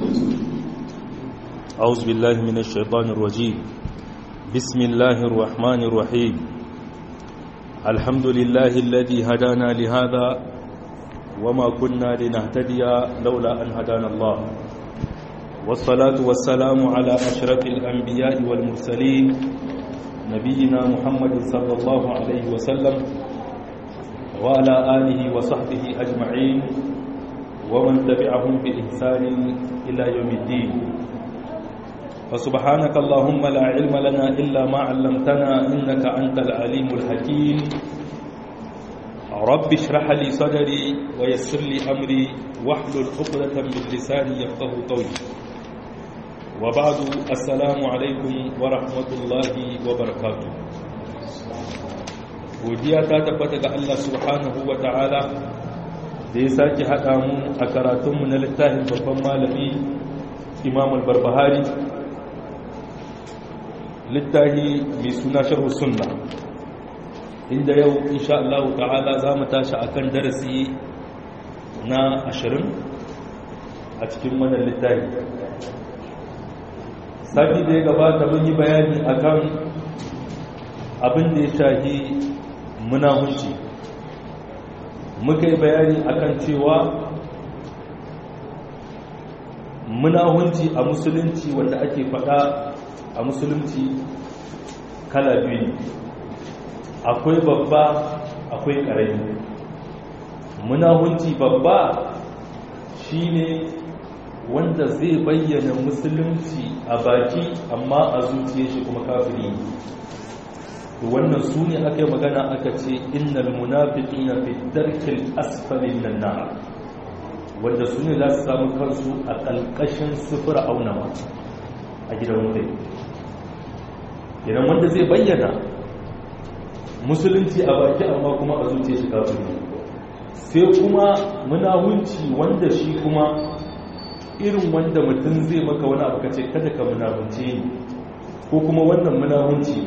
أعوذ بالله من الشيطان الرجيم بسم الله الرحمن الرحيم الحمد لله الذي هدانا لهذا وما كنا لنهتدي لولا أن هدانا الله والصلاة والسلام على أشرف الأنبياء والمرسلين نبينا محمد صلى الله عليه وسلم وعلى آله وصحبه أجمعين ومن تبعهم بإحسان إلى يوم الدين فسبحانك اللهم لا علم لنا إلا ما علمتنا إنك أنت العليم الحكيم رب اشرح لي صدري ويسر لي أمري واحلل عقدة من لساني يفقه قولي وبعد السلام عليكم ورحمة الله وبركاته godiya ta tabbata ga Allah subhanahu wa ta'ala da ya sake haɗa mu a karatunmu na littafin babban malami imam al-barbahari littafi mai suna sharhu sunna inda yau insha Allah ta'ala za mu tashi akan darasi na ashirin a cikin wannan littafi sati da ya gabata mun yi bayani akan abin da ya shahi munahunci muka yi bayani akan cewa munahunci a musulunci wanda ake faɗa a musulunci kala biyu ne akwai babba akwai ƙarami munahunci babba shine wanda zai bayyana musulunci a baki amma a zuciya shi kuma kafiri to wannan su ne aka yi magana aka ce innal munafiqina fi darkil asfalin nan nar wanda su ne za su samu kansu a ƙalƙashin sufura aunawa a gidan wutai idan wanda zai bayyana musulunci a baki amma kuma a zuciya shi kafin sai kuma munahunci wanda shi kuma irin wanda mutum zai maka wani abu kace kada ka munahunce ni ko kuma wannan munahunci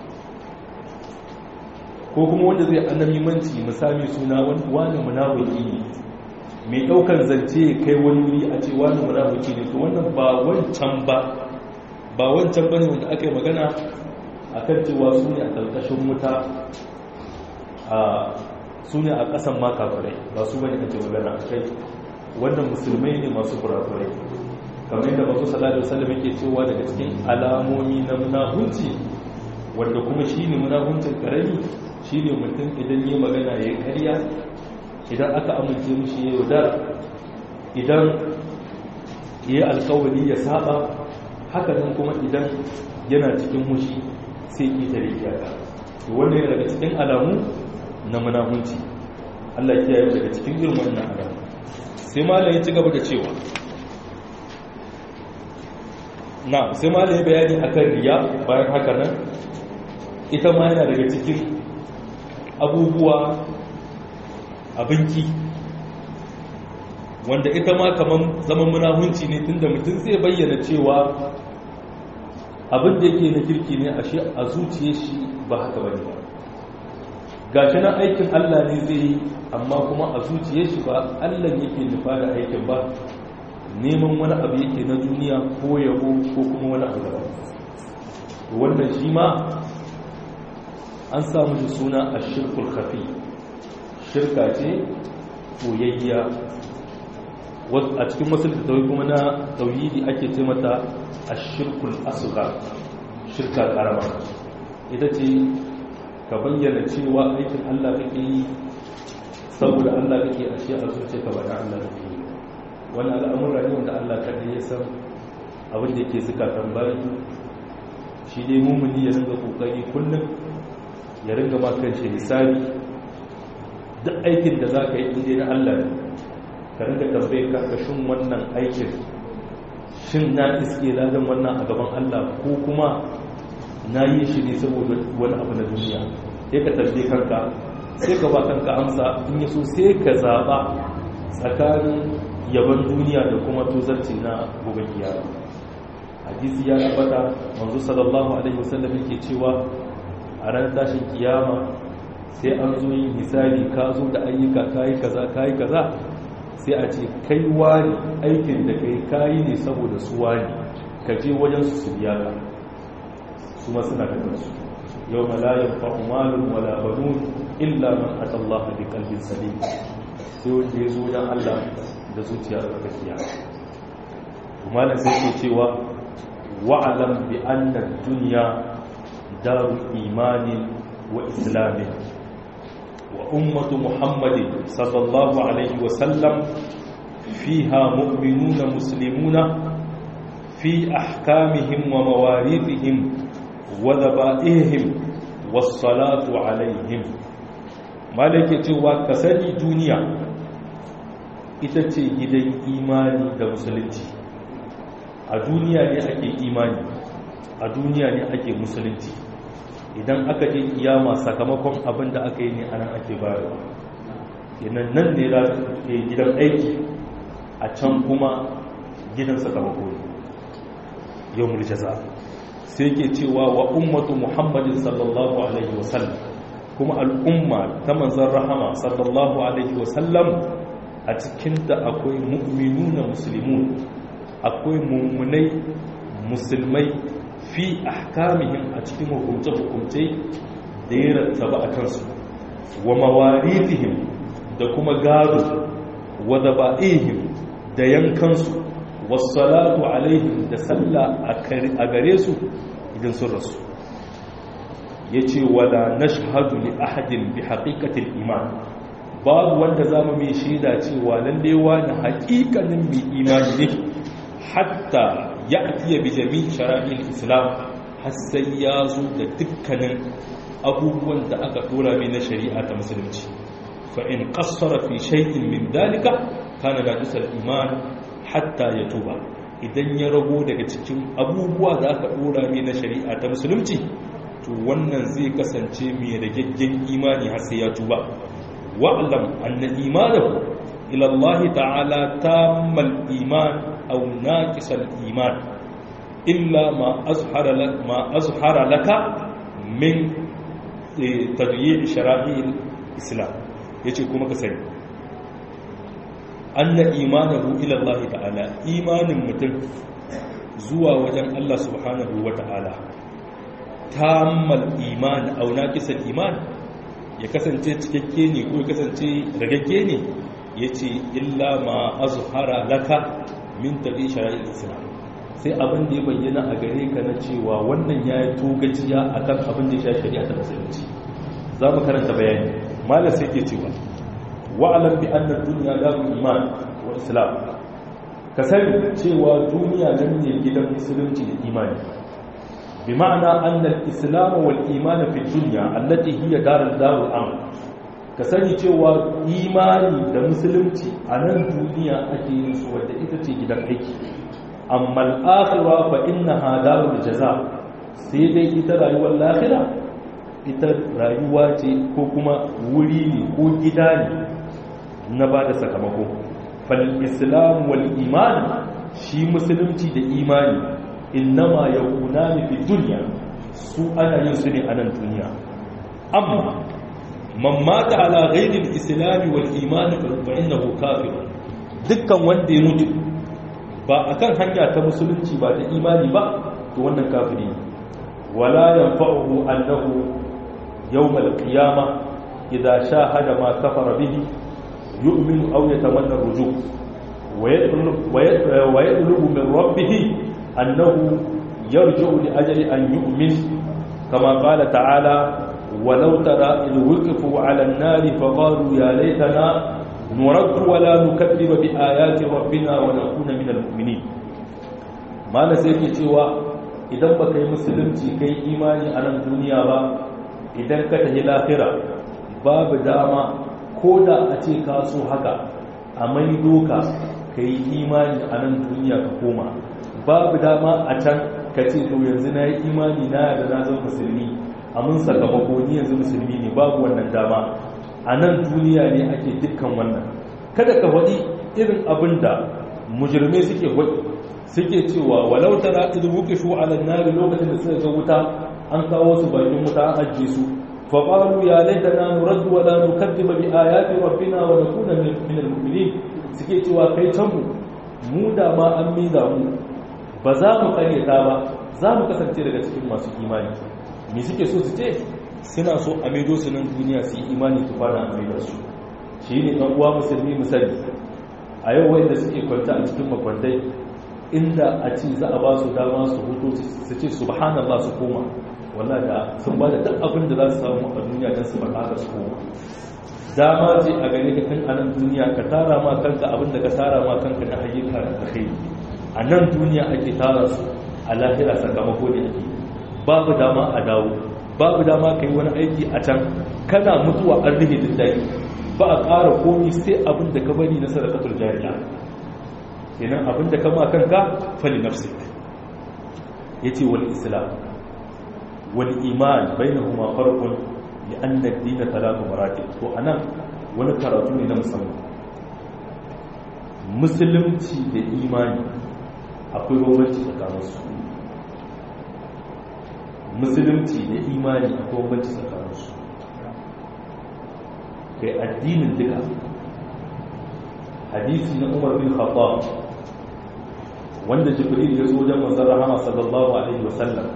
ko kuma wanda zai annabimanci misali suna wani munafiki ne mai daukar zance kai wani wuri a ce wani munafiki ne to wannan ba wancan ba ba wancan bane wanda aka yi magana akan cewa su ne a ƙarƙashin wuta a su ne a ƙasan ma kafirai ba su bane ake magana a kai wannan musulmai ne masu kurakurai kamar yadda masu salatu wasallam yake cewa daga cikin alamomi na munahunci wanda kuma shine munahuncin karami shine mutum idan yi magana ya yi karya idan aka amince mishi ya yaudara idan ya yi alkawari ya saba hakanan kuma idan yana cikin mushi sai ƙetare iyaka wannan yana daga cikin alamu na munahunci Allah kiyaye daga cikin irin wannan alamu sai malam ya ci gaba da cewa na sai malam ya bayani akan riya bayan haka nan ita ma yana daga cikin abubuwa abinki wanda ita ma kamar zaman munahunci ne tunda mutum zai bayyana cewa abin da yake na kirki ne ashe a zuciye shi ba haka bane ba gashi nan aikin Allah ne zai yi amma kuma a zuciye shi ba Allah yake nufa da aikin ba neman wani abu yake na duniya ko yabo ko kuma wani abu daban to wannan shi ma an samu da suna ashirkul khafi shirka ce koyayya a cikin wasu littattafai kuma na tauhidi ake ce mata ashirkul asghar shirka karama ita ce ka bayyana cewa aikin Allah kake yi saboda Allah kake ashe a zuciya ka bada Allah kake yi wani al'amura ne wanda Allah kaɗai ya san abin da yake zukatan bayi shi dai mumuni ya ringa kokari kullum ya ringa ma kanshi hisabi duk aikin da za ka yi inda na Allah ne ka ringa tambaye karkashin wannan aikin shin na iske ladan wannan a gaban Allah ko kuma na yi shi ne saboda wani abu na duniya sai ka tambaye kanka sai ka ba kanka amsa in yaso sai ka zaba tsakanin yaban duniya da kuma tozarci na gobe kiyama hadisi ya tabbata manzo sallallahu alaihi wasallam yake cewa a ran tashin kiyama sai an zo yin hisabi ka zo da ayyuka kayi kaza kayi kaza sai a ce kai wani aikin da kai kayi ne saboda su wani ka je wajen su su biya ka su ma suna da kansu yau malayin fa'umalin wala banun illa man atallaha bi qalbin salim sai wanda ya zo wajen Allah da zuciya tsarkakiya malam sai ke cewa wa'alam bi anna dunya daru imanin wa islamin wa ummatu muhammadin sallallahu alaihi wa sallam fiha mu'minuna muslimuna fi ahkamihim wa mawarithihim wa dhaba'ihim was salatu alaihim malaka cewa kasani duniya ita ce gidan imani da musulunci a duniya ne ake imani a duniya ne ake musulunci idan aka je kiyama sakamakon abin da aka yi ne anan ake bayarwa yanan nan ne za ke gidan aiki a can kuma gidan sakamako ne yau muljaza sai ke cewa wa ummatu muhammadin sallallahu alaihi wasallam kuma al'umma ta manzan rahama sallallahu alaihi wasallam a cikinta akwai mu'minuna muslimun akwai mummunai musulmai fi ahkamihim a cikin hukumce-hukumce da ya rattaba a kansu wa mawarithihim da kuma gado wa daba'ihim da yankansu wassalatu alaihim da sallah a gare su idan sun rasu ya ce wala nashhadu li ahadin bi haqiqatil iman babu wanda zamu mai shaida cewa lalle wani haƙiƙanin mai imani ne hatta ya'tiya bi jami'i shara'il islam har sai ya zo da dukkanin abubuwan da aka dora mai na shari'a ta musulunci fa in qassara fi shay'in min dalika kana najisal iman hatta ya tuba idan ya rago daga cikin abubuwa da aka dora mai na shari'a ta musulunci to wannan zai kasance mai ragaggen imani har sai ya tuba wa'lam anna imanahu ila Allah ta'ala tammal iman aw naqisal iman illa ma azhara lak ma azhara laka min tadyi' shara'il islam yace kuma ka sani anna imanahu ila Allah ta'ala imanin mutum zuwa wajen Allah subhanahu wa ta'ala tammal iman aw naqisal iman ya kasance cikakke ne ko ya kasance ragagge ne yace illa ma azhara laka min tabi shara'il islam sai abin da ya bayyana a gare ka na cewa wannan yayi togaciya akan abin da ya shafi shari'a ta musulunci za mu karanta bayani malam sai ke cewa wa'alam bi anna dunya darul iman wa islam ka sani cewa duniya nan ne gidan musulunci da imani bi ma'ana anna al-islam wal iman fi dunya allati hiya darul darul amal ka sani cewa imani da musulunci a nan duniya ake yin su wadda ita ce gidan aiki amma al-akhirah fa innaha darul jaza sai dai ita rayuwar lahira ita rayuwa ce ko kuma wuri ne ko gida ne na ba da sakamako fal-islam wal iman shi musulunci da imani innama yakuna fi dunya su ana yin su ne a nan duniya amma man mata ala ghairi al-islam wal iman fa innahu kafir dukkan wanda ya mutu ba akan hanya ta musulunci ba da imani ba to wannan kafiri wala yanfa'uhu annahu yawm al-qiyamah idha shahada ma kafara bihi يؤمن أو يتمنى الرجوع ويطلب, ويطلب من ربه أنه يرجع لأجل أن يؤمن كما قال تعالى ولو ترى إذ وقفوا على النار فقالوا يا ليتنا نرد ولا نكذب بآيات ربنا ونكون من المؤمنين ما نسيك cewa idan baka yi musulunci kai imani a nan duniya ba idan ka tafi lafira babu dama ko da a ce ka so haka a mai doka ka yi imani a nan duniya ka koma babu dama a can ka ce to yanzu na yi imani na da na zama musulmi a mun sakamako ni yanzu musulmi ne babu wannan dama a nan duniya ne ake dukkan wannan kada ka faɗi irin abin da mujirmai suke faɗi suke cewa walau tara idan wukifu ala nari lokacin da suka ga wuta an kawo su bakin wuta an ajiye su فقالوا يا ليتنا نرد ولا نكذب بآيات ربنا ونكون من المؤمنين suke cewa kai canmu mu da ma an miza mu ba za mu karyata ba za mu kasance daga cikin masu imani me suke so su ce suna so a maido su nan duniya su yi imani su fara a maidar su shi ne ɗan uwa musulmi misali a yau wanda suke kwanta a cikin makwantai inda a ci za a ba su dama su hutu su ce subhanallah su koma wallah da sun ba da duk abin da za su samu a duniya don su faɗa haka su koma dama ce a gare ka tun a nan duniya ka tara ma kanka abin da ka tara ma kanka na ayyuka da kai a nan duniya ake tara su a lahira sakamako ne ake babu dama a dawo babu dama ka yi wani aiki a can kana mutuwa an rike duk dai ba a ƙara komi sai abin da ka bari na sadakatul jariya kenan abin da kama kanka fali nafsik yace wal islam wal iman bainahuma farqun li anna ad-din talatu maratib to anan wani karatu ne na musamman musulunci da imani akwai bambanci tsakaninsu musulunci da imani akwai bambanci tsakaninsu kai addinin duka hadisi na umar bin khattab wanda jibril ya zo wajen manzon rahama sallallahu alaihi wasallam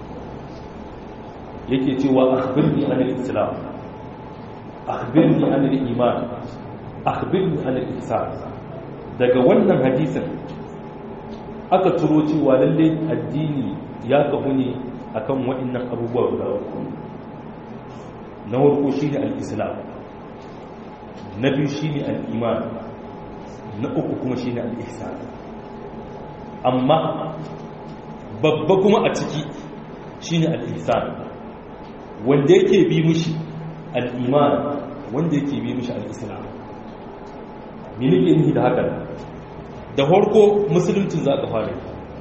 yake cewa akhbirni an al-islam akhbirni an al-iman akhbirni an al-ihsan daga wannan hadisin aka turo cewa lalle addini ya kafu ne akan waɗannan abubuwa guda uku na farko shine al-islam na biyu shine al-iman na uku kuma shine al-ihsan amma babba kuma a ciki shine al-ihsan wanda yake bi mushi al-iman wanda yake bi mushi al-islam me nake nufi da haka da farko musuluncin za ka fara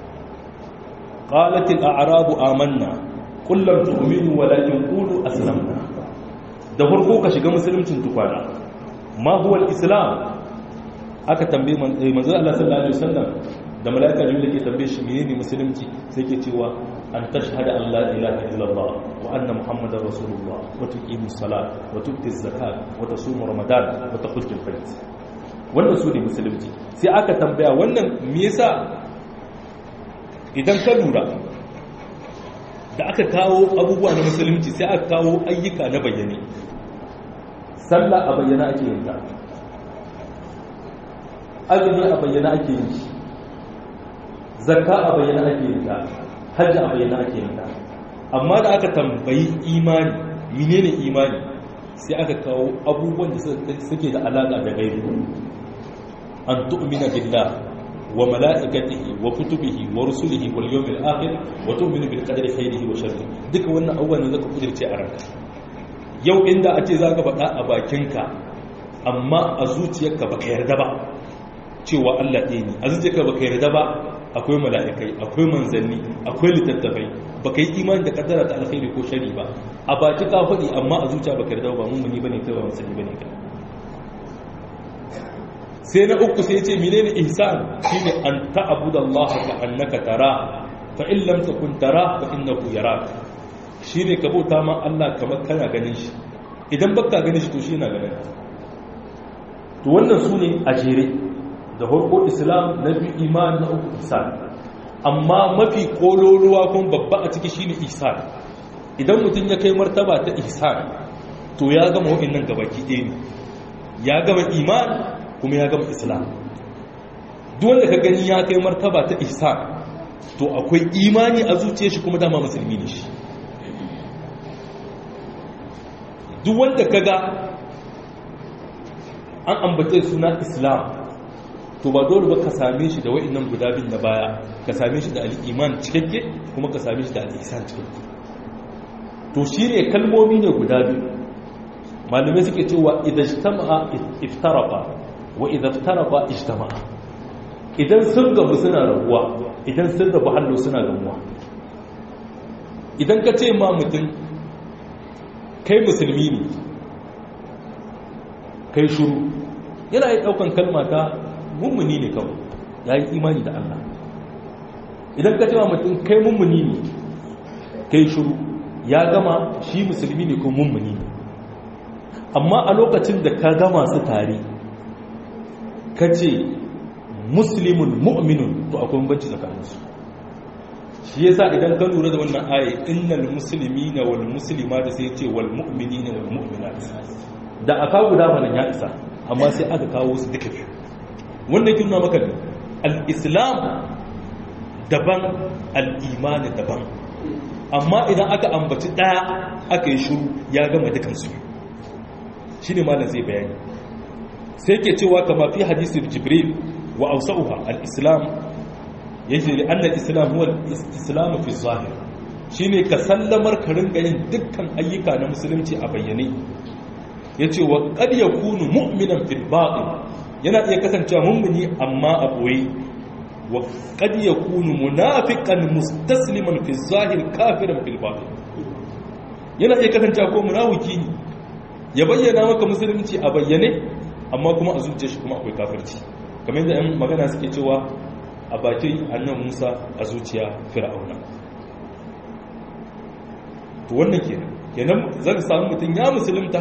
قالت الأعراب آمنا قل لم تؤمنوا ولكن قولوا أسلمنا da farko ka shiga musuluncin tukwana ma huwa al-islam aka tambaye manzo Allah sallallahu alaihi wasallam da malaika jibril ke tambaye shi menene musulunci sai ke cewa an tashhada an la ilaha illallah wa anna muhammadar rasulullah wa tuqimu salat wa tu'ti zakat wa tasumu ramadan wa tahujju al-bayt wannan su ne musulunci sai aka tambaya wannan me yasa idan ka lura da aka kawo abubuwa na musulunci sai aka kawo ayyuka na bayyane sallah a bayyana ake yin ta azumi a bayyana ake yin shi zakka a bayyana ake yin ta hajji a bayyana ake yin ta amma da aka tambayi imani menene imani sai aka kawo abubuwan da suke da alaka da gaibi an tu'mina billah wa mala'ikatihi wa kutubihi wa rusulihi wal yawmil akhir wa tu'minu bil qadari khairihi wa sharrihi duka wannan abubuwan da zaka kudirce a ranka yau inda a ce zaka faɗa a bakinka amma a zuciyarka baka yarda ba cewa Allah ɗaya ne a zuciyarka baka yarda ba akwai mala'ikai akwai manzanni akwai littattafai baka yi imani da kaddara ta alkhairi ko shari ba a baki ka faɗi amma a zuciya baka yarda ba mummuni bane kai ba musulmi bane kai sai na uku sai ce menene ihsan shine an ta'budu Allah ka annaka tara fa in lam takun tara fa innahu yarak shine ka bauta ma Allah kamar kana ganin shi idan baka ganin shi to shi yana ganin to wannan sune a jere da farko islam na biyu iman na uku ihsan amma mafi kololuwa kuma babba a ciki shine ihsan idan mutum ya kai martaba ta ihsan to ya gama wa'annan gabaki ɗaya ne ya gama iman kuma ya gama islam duk wanda ka gani ya kai martaba ta ihsan to akwai imani a zuciya shi kuma dama musulmi ne shi duk wanda ka ga an ambace suna islam to ba dole ba ka same shi da wa'annan guda bin na baya ka same shi da al'iman cikakke kuma ka same shi da al'isan cikakke to shi ne kalmomi ne guda biyu malamai suke cewa idan ijtama'a iftaraqa wa idan iftaraqa ijtama'a idan sun gamu suna rabuwa idan sun rabu hallo suna gamuwa idan ka ce ma mutum kai musulmi ne kai shuru yana yi daukan kalma ta mummuni ne kawai ya yi imani da Allah idan ka ce ma mutum kai mummuni ne kai shuru ya gama shi musulmi ne ko mummuni ne amma a lokacin da ka gama su tare kace muslimun mu'minun to akwai bambanci tsakaninsu shi yasa idan ka lura da wannan aya innal muslimina wal muslimati sai ce wal mu'minina wal mu'minat da aka guda wannan ya isa amma sai aka kawo su duka biyu wanda kin nuna maka al-islam daban al-iman daban amma idan aka ambaci daya aka yi shiru ya gama dukansu shine malam zai bayani sai ke cewa kama fi hadisi jibril wa awsa'uha al-islam yace li anna al-islam huwa al-islam fi zahir shine ka sallamar ka ringa yin dukkan ayyuka na musulunci a bayyane yace wa qad yakunu mu'minan fil batin yana iya kasancewa mummuni amma a boye wa qad yakunu munafiqan mustasliman fi zahir kafiran fil batin yana iya kasancewa ko munafiki ne ya bayyana maka musulunci a bayyane amma kuma a zuciya shi kuma akwai kafirci kamar yadda 'yan magana suke cewa a bakin annan musa a zuciya fir'auna to wannan kenan kenan zan samu mutum ya musulunta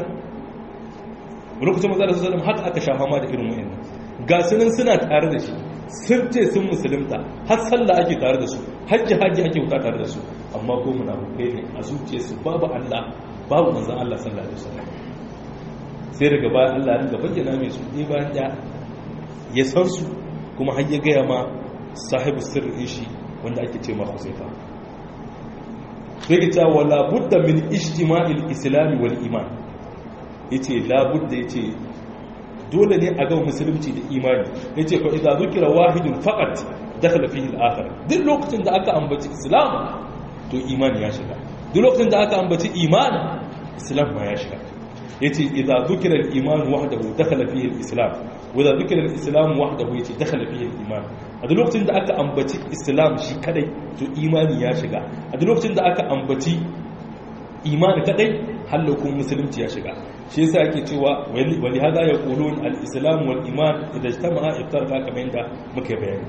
lokacin maza da su zalim haka aka shafa ma da irin wa'in ga sunan suna tare da shi sun ce sun musulunta har sallah ake tare da su hajji hajji ake wuta tare da su amma ko munafukai ne a zuciyarsu babu allah babu manzan allah sallallahu alaihi wasallam sai daga bayan Allah ringa bayyana mai su ne bayan da ya san su kuma har ya gaya ma sahibu sirrin shi wanda ake ce ma Huzaifa sai ya ce wala budda min ijtima'il islam wal iman yace la budda yace dole ne a ga musulunci da imani yace fa idza zukira wahidun faqat dakhala fihi al-akhar duk lokacin da aka ambaci islam to imani ya shiga duk lokacin da aka ambaci iman islam ma ya shiga yace idza dhukira al-iman wahdahu dakhala fihi al-islam wa idza dhukira al-islam wahdahu yace dakhala fihi al-iman a duk lokacin da aka ambaci islam shi kadai to imani ya shiga a duk lokacin da aka ambaci imani kadai halakun musulunci ya shiga shi yasa yake cewa wali hada yaqulun al-islam wal iman idza ijtama'a iftarqa kamar yadda muka bayani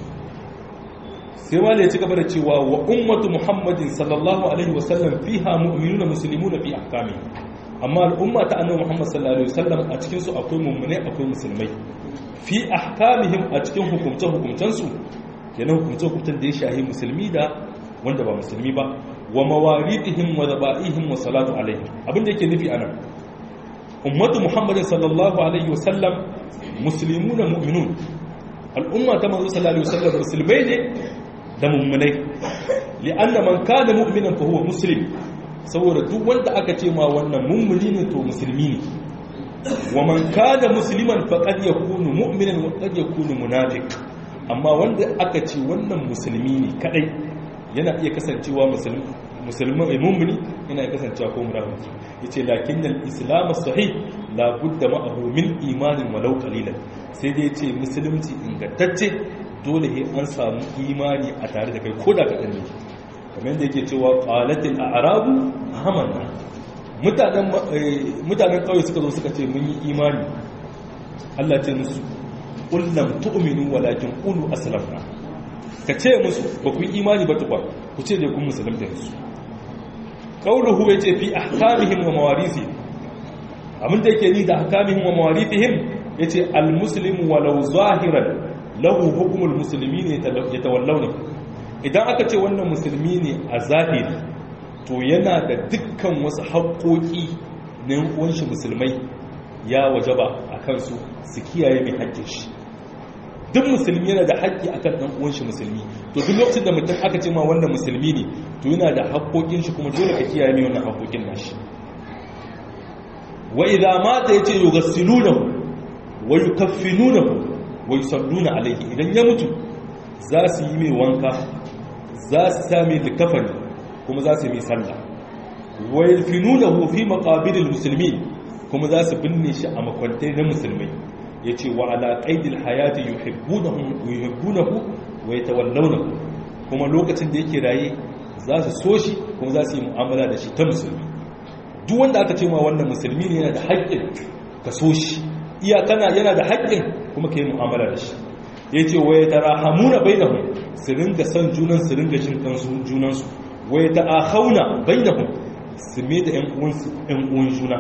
sai wale ya ci gaba da cewa wa ummatu muhammadin sallallahu alaihi wasallam fiha mu'minuna muslimuna fi ahkamihi amma al'umma ta annabi Muhammad sallallahu alaihi wasallam a cikin su akwai mummune akwai musulmai fi ahkamihim a cikin hukumce hukumcen su kenan hukumce hukumcen da ya shahi musulmi da wanda ba musulmi ba wa mawaridihim wa zaba'ihim wa salatu alaihim abinda yake nufi anan ummatu Muhammad sallallahu alaihi wasallam muslimuna mu'minun al'umma ta manzo sallallahu alaihi wasallam musulmai ne da mummunai li'anna man kana mu'minan fa huwa muslim saboda duk wanda aka ce ma wannan mummuni ne to musulmi ne wa man kana musliman faqad yakunu mu'minan wa qad yakunu munafiq amma wanda aka ce wannan musulmi ne kadai yana iya kasancewa musulmi musulmi mummuni yana iya kasancewa ko munafiki yace lakinnal islam sahih la budda ma'ahu min imanin walau qalilan sai dai yace musulunci ingantacce dole ne an samu imani a tare da kai koda kadan ne kamar yadda yake cewa qalatil a'rabu amanna mutanen mutanen kauye suka zo suka ce mun yi imani Allah ce musu qul lam tu'minu walakin qulu aslamna ka ce musu ba ku yi imani ba tukwa ku ce dai kun musulunta su qauluhu yace fi ahkamihim wa mawarithihim abin da yake ni da ahkamihim wa mawarithihim yace al muslimu walau zahiran lahu hukmul muslimin yatawallawna idan aka ce wannan musulmi ne a zahiri to yana da dukkan wasu haƙoƙi na yankuwanshi musulmai ya wajaba a kansu su kiyaye mai haƙƙin shi duk musulmi yana da haƙƙi a kan ɗan'uwanshi musulmi to duk lokacin da mutum aka ce ma wannan musulmi ne to yana da haƙoƙin shi kuma dole ka kiyaye mai wannan haƙoƙin nashi wa idza mata yace yughsilunahu wa yukaffinunahu wa yusalluna alayhi idan ya mutu za su yi mai wanka za su sami likafani kuma za su yi mai sallah wa yalfinunahu fi maqabiril muslimin kuma za su binne shi a makwantai na musulmai yace wa ala qaidil hayati yuhibbunahu yuhibbunahu wa yatawallawnahu kuma lokacin da yake raye za su so shi kuma za su yi mu'amala da shi ta musulmi duk wanda aka ce ma wannan musulmi ne yana da haƙƙin ka so shi iyakana yana da haƙƙin kuma ka yi mu'amala da shi ya ce wa ya tara hamuna bai da hun su ringa son junan su ringa jin kansu junansu wa ya ta'a hauna bai da hun su me da ‘yan uwan juna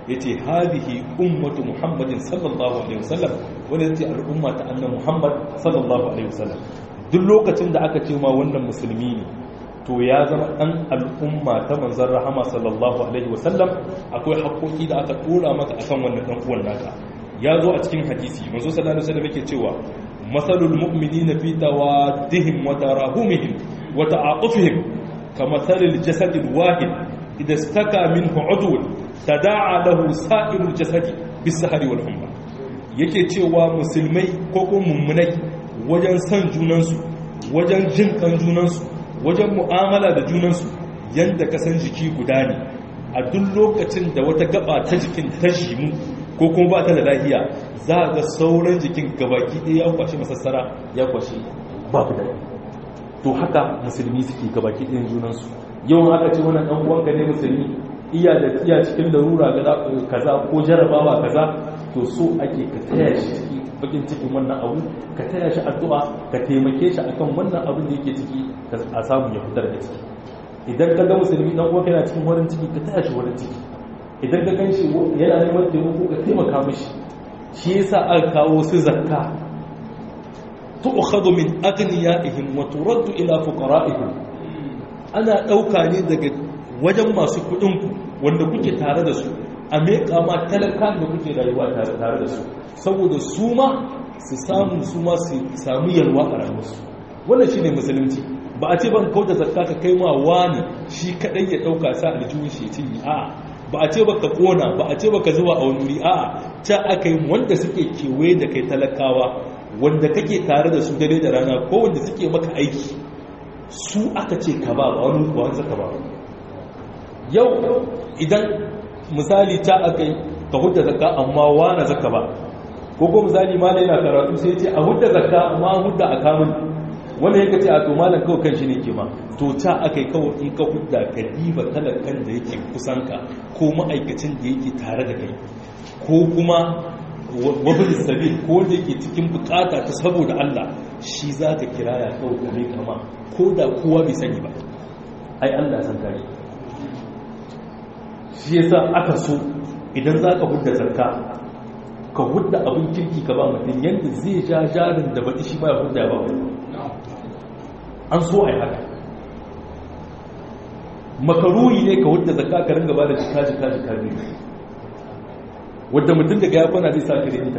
yace hadihi ummatu muhammadin sallallahu alaihi wasallam wanda yace al'umma ta annabi muhammad sallallahu alaihi wasallam duk lokacin da aka ce ma wannan musulmi ne to ya zama dan al'umma ta manzon rahama sallallahu alaihi wasallam akwai haƙoƙi da aka tura maka akan wannan dan uwan naka ya zo a cikin hadisi manzo sallallahu alaihi wasallam yake cewa masalul mu'minina fi tawaddihim wa tarahumihim wa ta'atufihim kamathalil jasadil wahid idza istaka minhu udwun tada'a lahu sa'irul jasadi bis-sahari wal humma yake cewa musulmai ko ko mummunai wajen san junansu wajen jin kan junansu wajen mu'amala da junansu yanda ka san jiki guda ne a duk lokacin da wata gaba ta jikin ta jimu ko kuma ba ta da lahiya za ga sauran jikin gabaki ɗaya ya kwashe masassara ya kwashe babu da to haka musulmi suke gabaki ɗayan junansu yawan aka ce wannan ɗan uwanka ne musulmi iya da iya cikin larura kaza ko jarabawa kaza to so ake ka taya shi ciki bakin cikin wannan abu ka taya shi addu'a ka taimake shi akan wannan abin da yake ciki a samu ya fitar da ciki idan ka ga musulmi dan uwanka yana cikin warin ciki ka taya shi warin ciki idan ka gan shi yana neman taimako ka taimaka mishi shi yasa aka kawo su zakka tu'khadhu min aghniyaihim wa turaddu ila fuqara'ihim ana dauka ne daga wajen masu kudin ku wanda kuke tare da su a meka ma talakan da kuke rayuwa tare da su saboda su ma su samu su ma su samu yalwa a rayuwarsu wannan shine musulunci ba a ce ban kauda zakka ka kai ma wani shi kadai ya dauka sa aljihun shi ci a'a ba a ce ba ka kona ba a ce ba ka zuwa a wani wuri a'a can aka yi wanda suke kewaye da kai talakawa wanda kake tare da su dare da rana ko wanda suke maka aiki su aka ce ka ba wani wani zaka ba yau idan misali ta aka yi ka hudda zakka amma wani zaka ba ko ko misali ma yana karatu sai ce a hudda zakka amma hudda a kamun wanda ya ce a to malam kawai kan shi ne ke ma to ta aka yi kawai in ka hudda ka diba talakan da yake kusanka ko ma'aikacin da yake tare da kai ko kuma wabin sabi ko wanda yake cikin bukata ta saboda Allah shi za ka kiraya kawai ka mai kama ko da kowa bai sani ba ai Allah san kare shi yasa aka so idan za ka hudda zakka ka hudda abin kirki ka ba mutum yadda zai ja jarin da baɗi shi ba ya hudda ba an so a yi haka makaruhi ne ka hudda zakka ka ringa ba da jika jika jika biyu wadda mutum daga ya kwana zai sa ka rinta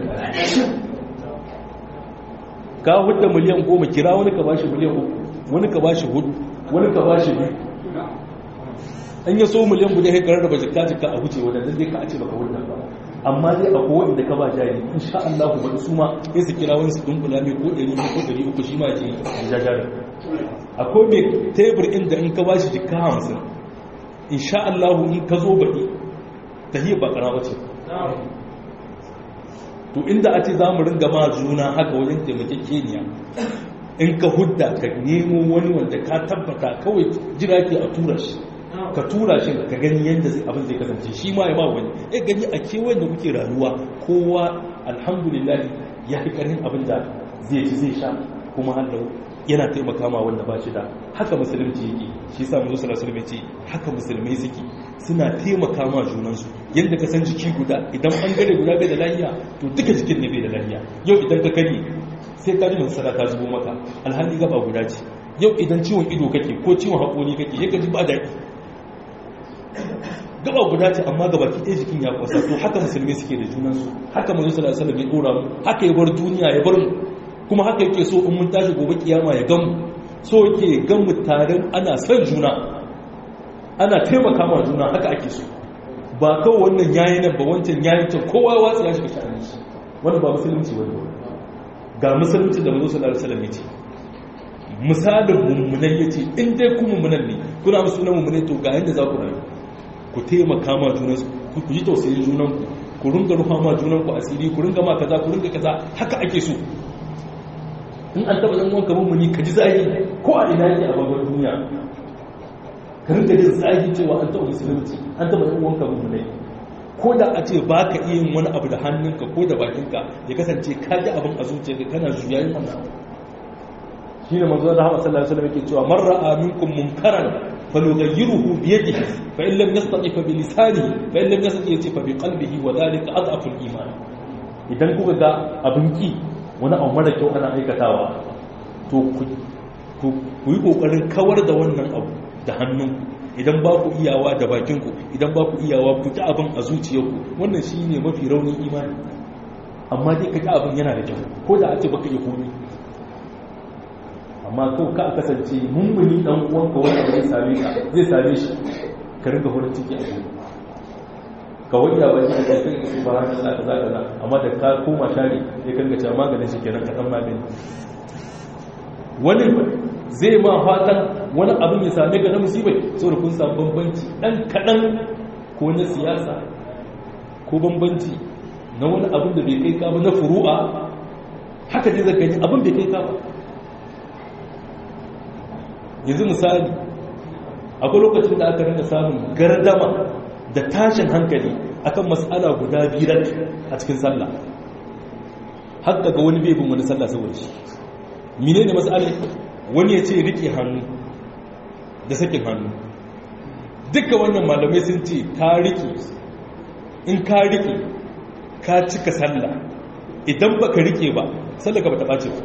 ka hudda miliyan goma kira wani ka bashi miliyan uku wani ka bashi hudu wani ka bashi biyu an yi so miliyan guda ya karar da ba jika jika a huce wadanda zai ka a ce baka hudda ba amma dai a kowa inda ka ba jari in sha Allah ku bari su ma sai su kira wani su dunkula mai ko 100 ko 300 shi ma ce ya jari akwai mai tebur inda in ka ba shi jika hamsin in sha Allah in ka zo baɗi ta hiyar ba ƙara wace to inda a ce za mu ringa ma juna haka wajen taimakon keniya in ka hudda ka nemo wani wanda ka tabbata kawai jira ke a tura shi ka tura shi ka gani yadda abin zai kasance shi ma ya ba wani ya gani a kewayen da kuke rayuwa kowa alhamdulillah ya fi ƙarfin abin da zai ci zai sha kuma hallau yana taimaka ma wanda ba shi da haka musulunci yake shi sa mu sallallahu alaihi ce haka musulmai suke suna taimaka ma junansu yadda ka san jiki guda idan an gare guda bai da lafiya to duka jikin ne bai da lafiya yau idan ka kare sai ka ji masara ta zubo maka alhali gaba guda ce yau idan ciwon ido kake ko ciwon haƙori kake ya ji ba daɗi gaba guda ce amma gaba ki ɗaya jikin ya kwasa to haka musulmi suke da junansu haka manzo sallallahu alaihi wasallam ya dora mu haka ya bar duniya ya bar mu kuma haka yake so in mun tashi gobe kiyama ya gamu so yake gan mu tare ana son juna ana taimaka ma juna haka ake so ba kawai wannan yayi nan ba wancan yayi can kowa ya watsa ya shiga sha'anin shi wannan ba musulunci wani ga musulunci da manzo sallallahu alaihi wasallam ya ce misalin mummunai ya ce in dai ku mummunan ne kuna musu na mummunai to ga yadda za ku rayu ku taimaka ma junan ku ji tausayin junan ku ku ringa rufa ma junan ku asiri ku ringa ma kaza ku ringa kaza haka ake so in an taba yan wanka mummuni ka ji zahi ko a ina yake a babban duniya ka ringa jin zahi cewa an taba musulunci an taba yan wanka mummunai ko da a ce ba ka iya yin wani abu da hannunka ko da bakinka ya kasance ka ji abin a zuciyarka kana juyayin wannan shi ne manzo Allah sallallahu alaihi wasallam yake cewa man ra'a minkum munkaran falyughayyiruhu bi yadihi fa in lam yastati fa bi lisanihi fa in lam yastati fa bi qalbihi wa dhalika adhafu al-iman idan kuka ga abin ki wani abu mara kyau ana aikatawa to ku yi kokarin kawar da wannan abu da hannunku idan ba ku iyawa da bakinku idan ba ku iyawa ku ta abin a zuciyarku wannan shi ne mafi raunin imani amma dai ka ta abin yana da kyau ko da a ce baka iya komi amma kau ka kasance mummuni dan uwanka wanda zai same ka zai same shi ka rinka horar ciki a gobe kawai ya baki a kai kai su bara kaza kaza kaza amma da ka koma share ya kanga cewa maganin shi kenan ka san magani wani zai ma fatan wani abin ya same ga na musibai saboda kun samu bambanci dan kadan ko na siyasa ko bambanci na wani abin da bai kai ka ba na furu'a haka dai zaka yi abin bai kai ka ba yanzu misali akwai lokacin da aka rinka samun gardama da tashin hankali akan mas'ala guda biyar a cikin sallah har daga wani bai bin wani sallah saboda shi menene mas'alar wani ya ce rike hannu da sakin hannu duka wannan malamai sun ce ka rike in ka rike ka cika sallah idan baka rike ba sallah ka bata ɓace ba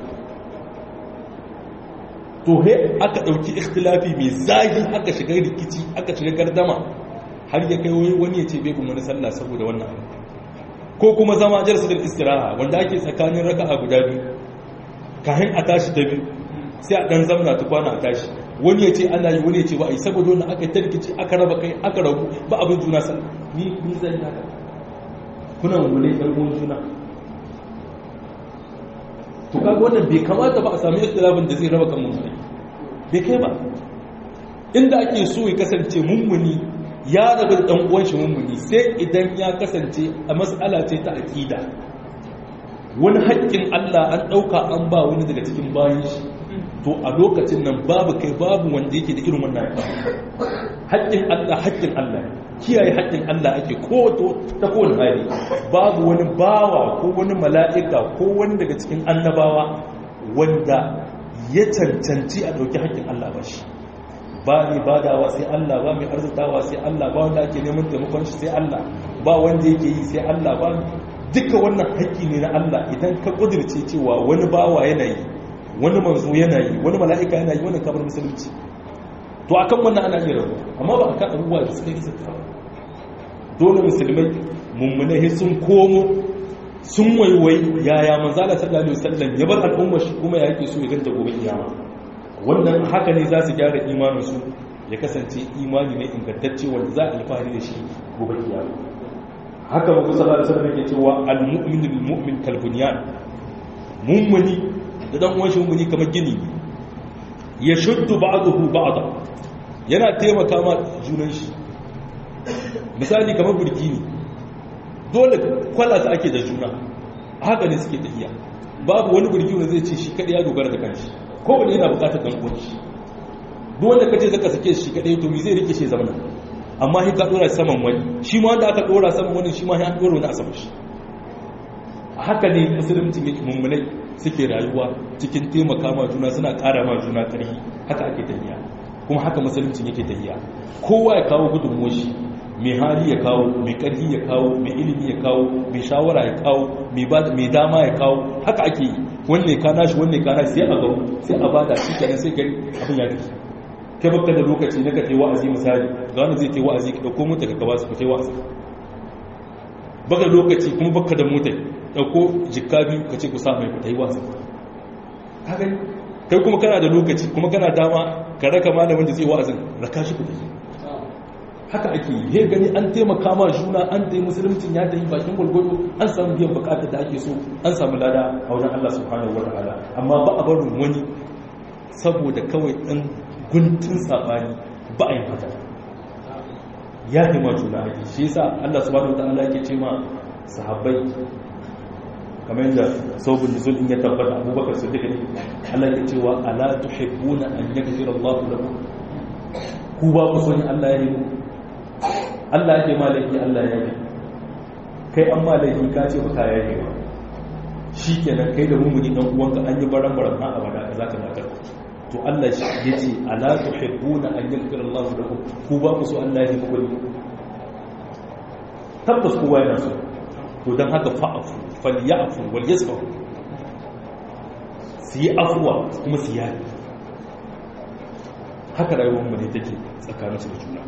to he aka ɗauki ikhtilafi mai zagi aka shiga rikici aka shiga gardama har ya kai wani ya ce bai kuma wani sallah saboda wannan abu ko kuma zama jalsatul istiraha wanda ake tsakanin raka'a guda biyu kafin a tashi ta biyu sai a dan zamna ta kwana a tashi wani ya ce ana yi wani ya ce ba a yi saboda wannan aka yi tarkici aka raba kai aka rabu ba abin juna sallah ni ni zan yi haka kuna mummune ɗan uwan juna to kaga wannan bai kamata ba a sami ikhtilafin da zai raba kan mummune bai kai ba inda ake so ya kasance mummuni ya rabu da dan uwan shi mummuni sai idan ya kasance a mas'ala ce ta aqida wani haƙƙin Allah an ɗauka an ba wani daga cikin bayan shi to a lokacin nan babu kai babu wanda yake da irin wannan haƙƙin Allah haƙƙin Allah kiyaye haƙƙin Allah ake ko ta kowane hali babu wani bawa ko wani mala'ika ko wani daga cikin annabawa wanda ya cancanci a ɗauki haƙƙin Allah ba shi ba mai badawa sai Allah ba mai arzikawa sai Allah ba wanda ake neman taimakon shi sai Allah ba wanda yake yi sai Allah ba duka wannan haƙƙi ne na Allah idan ka ƙudurce cewa wani bawa yana yi wani manzo yana yi wani mala'ika yana yi wani kamar musulunci to akan wannan ana iya rabu amma ba akan abubuwa da suka yi zata dole musulmai mummunai sun komo sun waiwai yaya manzala sallallahu alaihi wasallam ya bar al'ummar shi kuma ya yake so ya ganta gobe kiyama wannan haka ne za su gyara imanin su ya kasance imani ne ingantacce wanda za a alfahari da shi gobe kiyama haka mabu sallallahu alaihi wasallam yake cewa al-mu'minu bil mu'min kal bunyan mummuni da dan uwan shi mummuni kamar gini ya shuddu ba'dahu ba'da yana taimaka ma junan shi misali kamar burki ne dole kwalata ake da juna haka ne suke tafiya babu wani burki wanda zai ce shi kadai ya dogara da kanshi ko wani yana bukatar dan uwan shi duk wanda kace zaka sake shi kadai to me zai rike shi zamana amma shi ka dora saman wani shi ma wanda aka dora saman wani shi ma ya dora wani a saman shi a haka ne musulunci yake mummunai suke rayuwa cikin taimaka ma juna suna ƙara ma juna ƙarfi haka ake tafiya kuma haka musulunci yake tafiya kowa ya kawo gudunmuwar shi mai hali ya kawo mai ƙarfi ya kawo mai ilimi ya kawo mai shawara ya kawo mai dama ya kawo haka ake yi wanne ka nashi wanne ka nashi sai a garu sai a bada shi kenan sai gari abin ya tafi kai baka da lokaci na ka tai wa'azi misali ga wanda zai tai wa'azi ka dauko mota ka gaba su ku tai wa'azi baka lokaci kuma baka da mota dauko jikka biyu ka ce ku sa mai ku tai wa'azi ka gani kai kuma kana da lokaci kuma kana dama ka raka malamin da zai wa'azin raka shi ku tafi haka ake yi he gani an taimaka ma juna an tayi musuluncin ya tayi bakin gwargwado an samu biyan bukatar da ake so an samu lada a wajen Allah subhanahu wa ta'ala amma ba a barin wani saboda kawai ɗan guntun sabani ba a yi haka ya yi ma juna ake shi yasa Allah subhanahu wa ta'ala yake ce ma sahabbai kamar yadda saubin nuzul in ya tabbata abubakar su duka ne Allah ya cewa ala tuhibbuna an yaghfira Allahu lakum ku ba ku so ne Allah ya yi Allah ya ma laifi Allah ya yi kai an ma laifi ka ce baka ya yi ba shi kenan kai da mummuni dan uwanka an yi baran baran na abada ka zaka matar to Allah shi ya ce ala tuhibbuna an yaghfira Allah lakum ku ba ku so Allah ya muku tabbas kowa yana so to dan haka fa'afu falyafu wal yasfahu su yi afuwa kuma su yi haka rayuwar mu ne take tsakaninsu da juna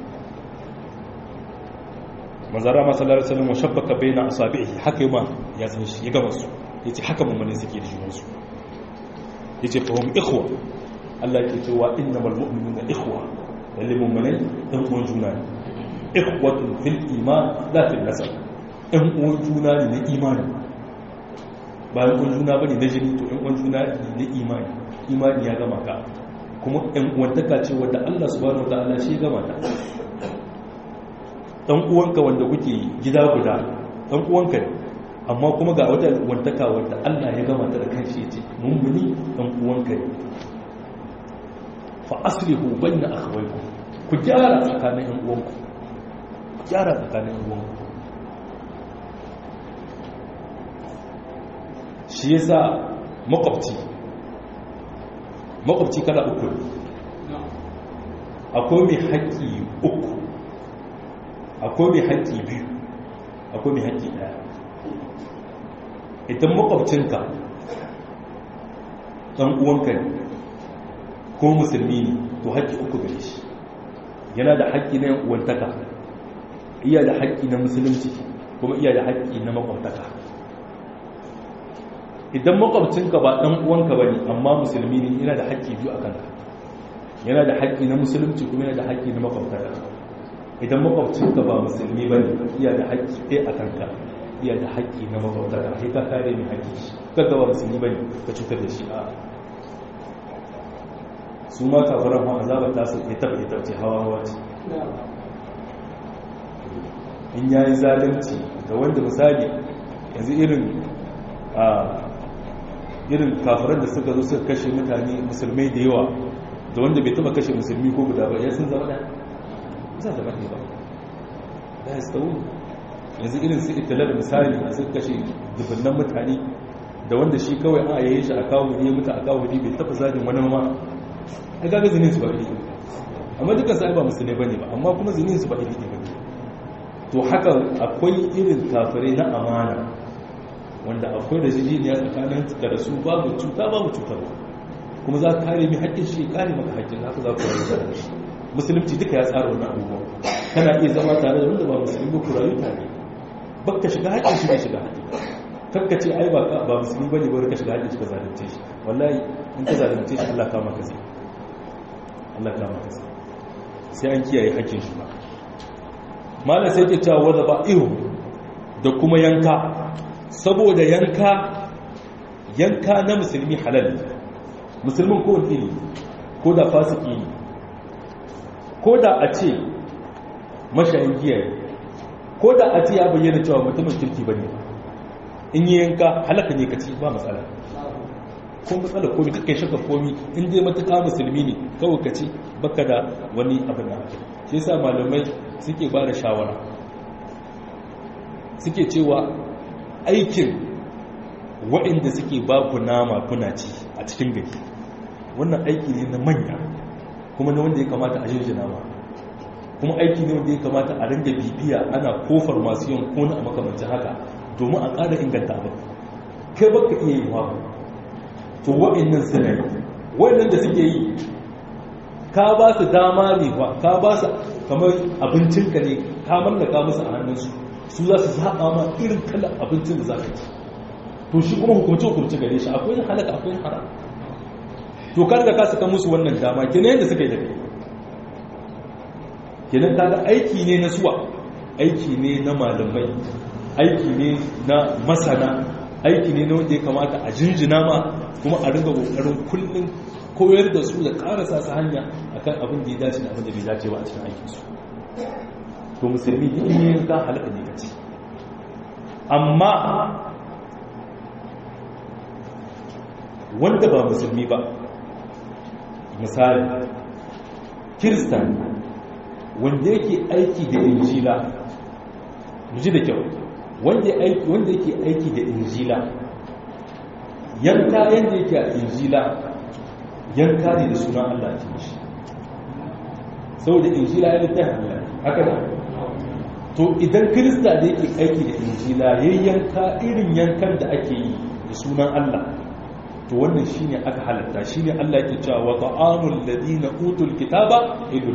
manzara masallar sanin wa shabbaka bai na asabi'i haka yi ma ya zama shi ya gama su ya ce haka mummune suke da junansu ya ce fahim ikhwa Allah ke cewa inna malmu'minu na ikhwa lalle mummune ɗan uwan juna ne ikhwatun fil iman la fil nasab ɗan uwan juna ne na imani bayan uwan juna bane na jini to ɗan uwan juna ne na imani imani ya gama ka kuma ɗan uwantaka ce wadda Allah subhanahu wa ta'ala shi gama ta dan uwanka wanda kuke gida guda dan uwanka ne amma kuma ga wata wantaka wanda Allah ya gama ta da kanshi yace mummuni dan uwanka ne fa aslihu bayna akhawaykum ku gyara tsakanin yan uwanku ku gyara tsakanin yan uwanku shi yasa makwabci makwabci kala uku akwai mai haƙƙi uku akwai mai haƙƙi biyu akwai mai haƙƙi ɗaya idan makwabcinka ɗan uwanka ne ko musulmi ne to haƙƙi uku gare shi yana da haƙƙi na uwantaka iya da haƙƙi na musulunci kuma iya da haƙƙi na makwabtaka idan makwabcinka ba ɗan uwanka ba ne amma musulmi ne yana da haƙƙi biyu a kanka yana da haƙƙi na musulunci kuma yana da haƙƙi na makwabtaka idan makwabcinka ba musulmi ba ne iya da haƙƙi ɗaya a kanka iya da haƙƙi na makwabtaka sai ka kare mai haƙƙi shi kaga ba musulmi ba ne ka cutar da shi a su ma kafaran ma azabar ta su ya taɓa ita ce hawa hawa ce in ya yi zalunci ga wanda misali yanzu irin a irin kafiran da suka zo suka kashe mutane musulmai da yawa da wanda bai taba kashe musulmi ko guda ba ya sun zama ɗaya za ta baɗe ba da ya tsawo yanzu irin su italar misali a suka kashe dubunnan mutane da wanda shi kawai a yayin shi a kawo ne mutu a kawo ne bai taba zagin wani ma a gaga zinin su ba iri amma dukkan sa ba musulmai bane ba amma kuma zinin su ba iri ne bane to haka akwai irin kafirai na amana wanda akwai da jijiniya tsakanin da su babu cuta babu cutarwa kuma za ka kare mai haƙƙin shi kare maka haƙƙin haka za ku rayu da shi musulunci duka ya tsara wannan abubuwa kana iya zama tare da wanda ba musulmi ba ku rayu tare baka shiga haƙƙin shi bai shiga haƙƙin kakka ce ai ba ba musulmi bane ba ka shiga haƙƙin shi ka zalunce shi wallahi in ka zalunce shi Allah kama ka zai Allah kama ka zai sai an kiyaye haƙƙin shi ba malam sai ke cewa wadda ba ihu da kuma yanka saboda yanka yanka na musulmi halal musulmin ko iri ko da fasiki ne ko da a ce mashayin giya ne ko da a ce ya bayyana cewa mutumin kirki ba ne in yi yanka halaka ne ka ci ba matsala ko matsala komi kakai shaka komi in dai matuƙa musulmi ne kawai ka ci baka da wani abin da ake shi yasa malamai suke ba da shawara suke cewa aikin waɗanda suke ba ku nama kuna ci a cikin gari wannan aiki ne na manya kuma na wanda ya kamata a jinjina ma kuma aiki ne wanda ya kamata a ringa bibiya ana kofar masu yin kona a makamancin haka domin a ƙara inganta abin kai baka iya yi wabu to waɗannan suna yi waɗannan da suke yi ka ba su dama ne ba ka ba su kamar abincinka ne ka mallaka musu a hannunsu su za su zaɓa ma irin kalan abincin da za ka ci to shi kuma hukumce hukumce gare shi akwai halaka akwai haram to ka riga ka saka musu wannan dama kenan yadda suka yi da kai kenan kaga aiki ne na suwa aiki ne na malamai aiki ne na masana aiki ne na wanda ya kamata a jinjina ma kuma a ringa kokarin kullum koyar da su da karasa su hanya akan abin da ya dace da abin da bai dace ba a cikin aikinsu to musulmi duk yin ka halaka ne kaci amma wanda ba musulmi ba misali kiristan wanda yake aiki da injila ji da kyau wanda yake aiki da injila yanka yadda yake a injila yanka ne da sunan Allah ke shi saboda injila ya littafin Allah haka da to idan kirista da yake aiki da injila ya yanka irin yankan da ake yi da sunan Allah to wannan shine aka halatta shine Allah yake cewa wa ta'amul ladina utul kitaba idul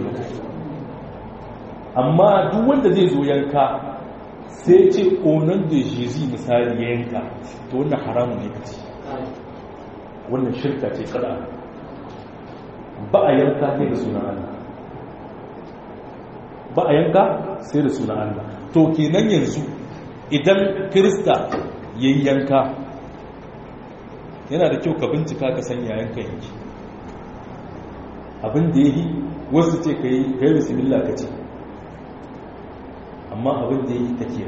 amma duk wanda zai zo yanka sai ce onan da jizi misali ya yanka to wannan haramun ne kace wannan shirka ce kada ba a yanka ne da sunan Allah ba a yanka sai da sunan Allah to kenan yanzu idan kirista yayi yanka yana da kyau ka bincika ka san yayan ka yanki abin da yayi wasu ce kai kai bismillah ka ce amma abin da yayi kake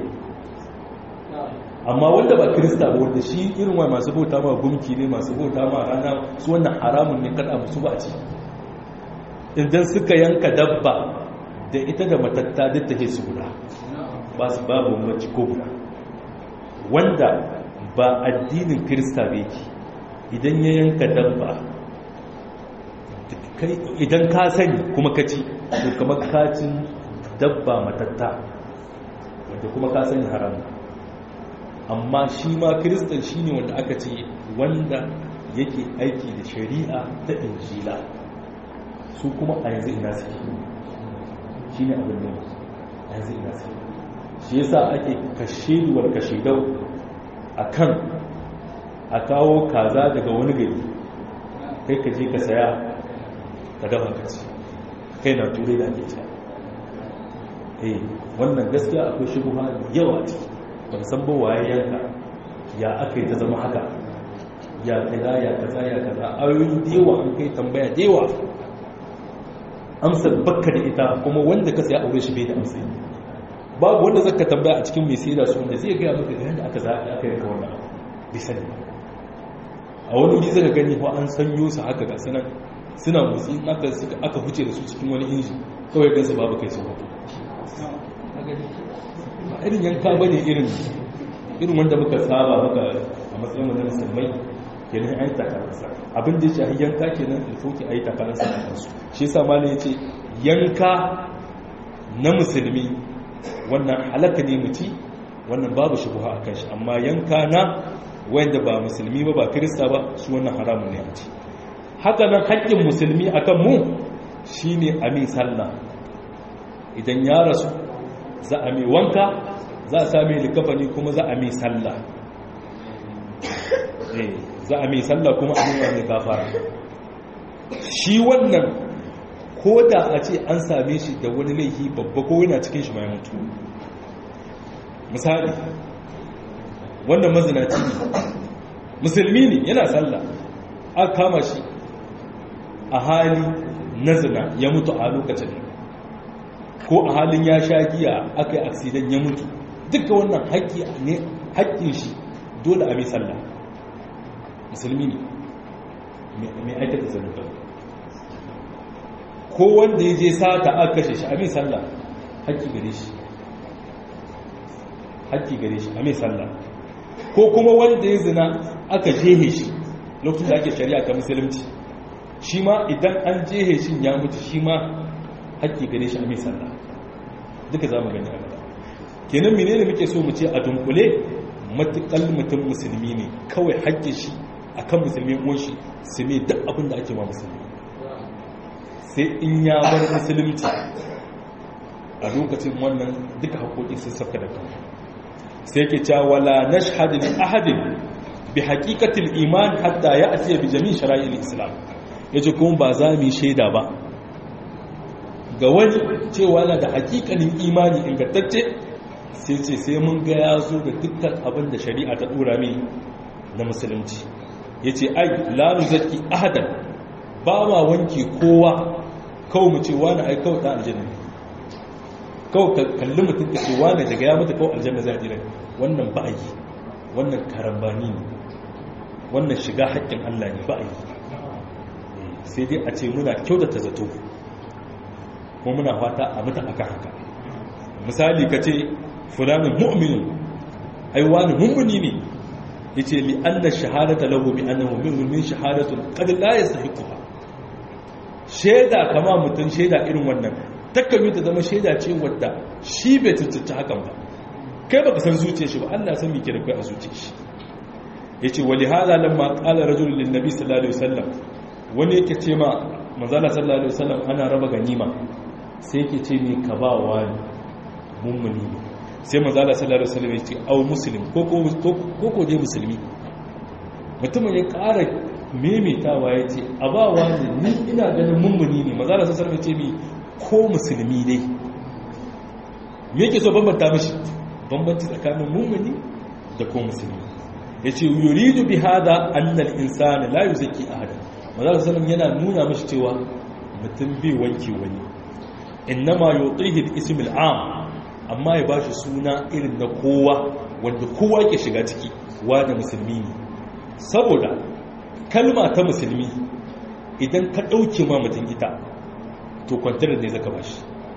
amma wanda ba kirista ba wanda shi irin wa masu bauta ma gumki ne masu bauta ma rana su wannan haramun ne kada musu ba ci idan suka yanka dabba da ita da matatta duk take su guda ba su babu mace ko guda wanda ba addinin kirista ba yake idan ya yanka dabba idan ka sani kuma ka ci to kamar kacin dabba matatta wanda kuma ka sani haram amma shi ma kiristan shi ne wanda aka ce wanda yake aiki da shari'a ta injila su kuma a yanzu ina suke shi ne abin ne a yanzu ina suke shi yasa ake kashe duwar kashe dau a kan a kawo kaza daga wani gari kai ka je ka saya ka dafa ka ci kai na turai da ake cewa eh wannan gaskiya akwai shubuha yawa ce ban san ba waye yanka ya aka yi ta zama haka ya kaza ya kaza ya kaza ayoyi da yawa an kai tambaya da yawa amsar bakka da ita kuma wanda ka saya aure shi bai da amsar babu wanda zaka tambaya a cikin mai sayar su wanda zai gaya maka yadda aka za aka yanka wannan bai sani a wani wuri zaka gani ko an sanyo su haka ga sanan suna motsi aka aka huce da su cikin wani inji kawai gansu babu kai su hoto irin yanka bane irin irin wanda muka saba muka a matsayin wani musulmai kenan ayi takaransa abin da ya shahi yanka kenan ilfoki ayi takaransa a kansu shi yasa malam yace yanka na musulmi wannan halaka ne muci wannan babu shubha akan shi amma yanka na wanda ba musulmi ba ba kirista ba su wannan haramun ne a ci haka nan haƙƙin musulmi akan mu shine a mi sallah idan ya rasu za a mai wanka za a sami likafani kuma za a mai sallah za a mai sallah kuma a nuna mai gafara shi wannan ko da a ce an same shi da wani laifi babba ko yana cikin shi mai mutu misali wannan mazinaci ne musulmi ne yana sallah aka kama shi a hali na zina ya mutu a lokacin ko a halin ya sha giya aka yi aksidan ya mutu duka wannan haƙƙi ne haƙƙin shi dole a mai sallah musulmi ne mai aikata zanubar ko wanda ya je sata aka kashe shi a mai sallah haƙƙi gare shi haƙƙi gare shi a mai sallah ko kuma wanda ya zina aka jehe shi lokacin da ake shari'a ta musulunci shi ma idan an jehe shi ya mutu shi ma haƙƙi gare shi a mai sallah duka za mu gani a gaba kenan menene muke so mu ce a dunkule matuƙal mutum musulmi ne kawai haƙƙin shi a kan musulmi uwan shi su ne duk abin da ake ma musulmi sai in ya bar musulunci a lokacin wannan duka haƙoƙi sun safka da kan sai ke cewa wala nashhadu li ahadin bi haqiqatil iman hatta ya'ti bi jami' shara'il islam yace kuma ba za mu shaida ba ga wani cewa na da haƙiƙanin imani ingantacce sai ce sai mun ga ya zo da dukkan abin da shari'a ta dora mai na musulunci yace ai la nuzaki ahadan ba ma wanke kowa kawai mu ce wani ai kawai da aljanna kawai kalli mutum da ce wani daga ya mutu kawai aljanna za a jira wannan ba a yi wannan karambani ne wannan shiga haƙƙin Allah ne ba a yi sai dai a ce muna kyautata zato kuma muna fata a mutu aka haka misali ka ce fulanin mu'minin ai wani mummuni ne ya ce li an da shahadata lahu bi annahu mu'min min shahadatun qad la yastahiquha shaida kama mutum shaida irin wannan takan ta zama shaida ce wadda shi bai tuntunta hakan ba kai baka san zuciyar shi ba Allah san me ke da kai a zuciyar shi yace wali hada lamma qala rajulun lin nabi sallallahu alaihi wasallam wani yake ce ma manzala sallallahu alaihi wasallam ana raba ganima sai yake ce me ka ba wa mummuni ne sai manzala sallallahu alaihi wasallam yace au muslim ko ko ko dai musulmi mutumin ya ƙara memetawa ya ce a ba wa ni ina ganin mummuni ne manzala sallallahu alaihi wasallam ya ce mi ko musulmi ne me yake so bambanta mishi bambanci tsakanin mummuni da ko musulmi ya ce yuridu bi hada annal insani la yuzaki ahada manzo sallam yana nuna mishi cewa mutum bai wanke wani innama yutihi al-ism al-am amma ya bashi suna irin na kowa wanda kowa ke shiga ciki wanda musulmi ne saboda kalma ta musulmi idan ka dauke ma mutum ita to kwantar ne zaka bashi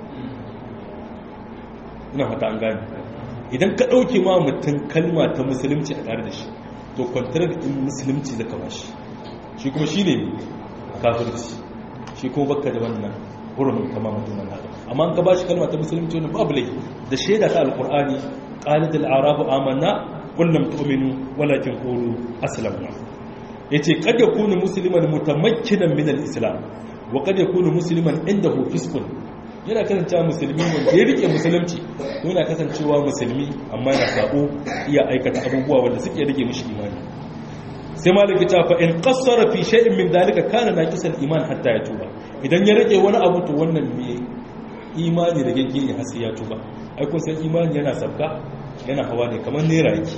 ina fata an gane idan ka ɗauke ma mutum kalma ta musulunci a tare da shi to kwantar da in musulunci zaka ba shi shi kuma shi ne kafirci shi kuma baka da wannan hurumin kama mutum nan haka amma ka ba shi kalma ta musulunci wani babu laifi da shaida ta alqur'ani qalat al-arabu amanna qul lam tu'minu walakin qulu aslamna yace kad yakunu musliman mutamakkinan min al-islam wa kad yakunu musliman indahu fisqun yana kasancewa musulmi wanda ya rike musulunci yana kasancewa musulmi amma yana sabo iya aikata abubuwa wanda suke rike mishi imani sai maliki ta fa in qassara fi shay'in min dalika kana naqisan iman hatta ya tuba idan ya rike wani abu to wannan me imani da gaggi ne har sai ya tuba ai kun san imani yana sabka yana hawa ne kamar nera yake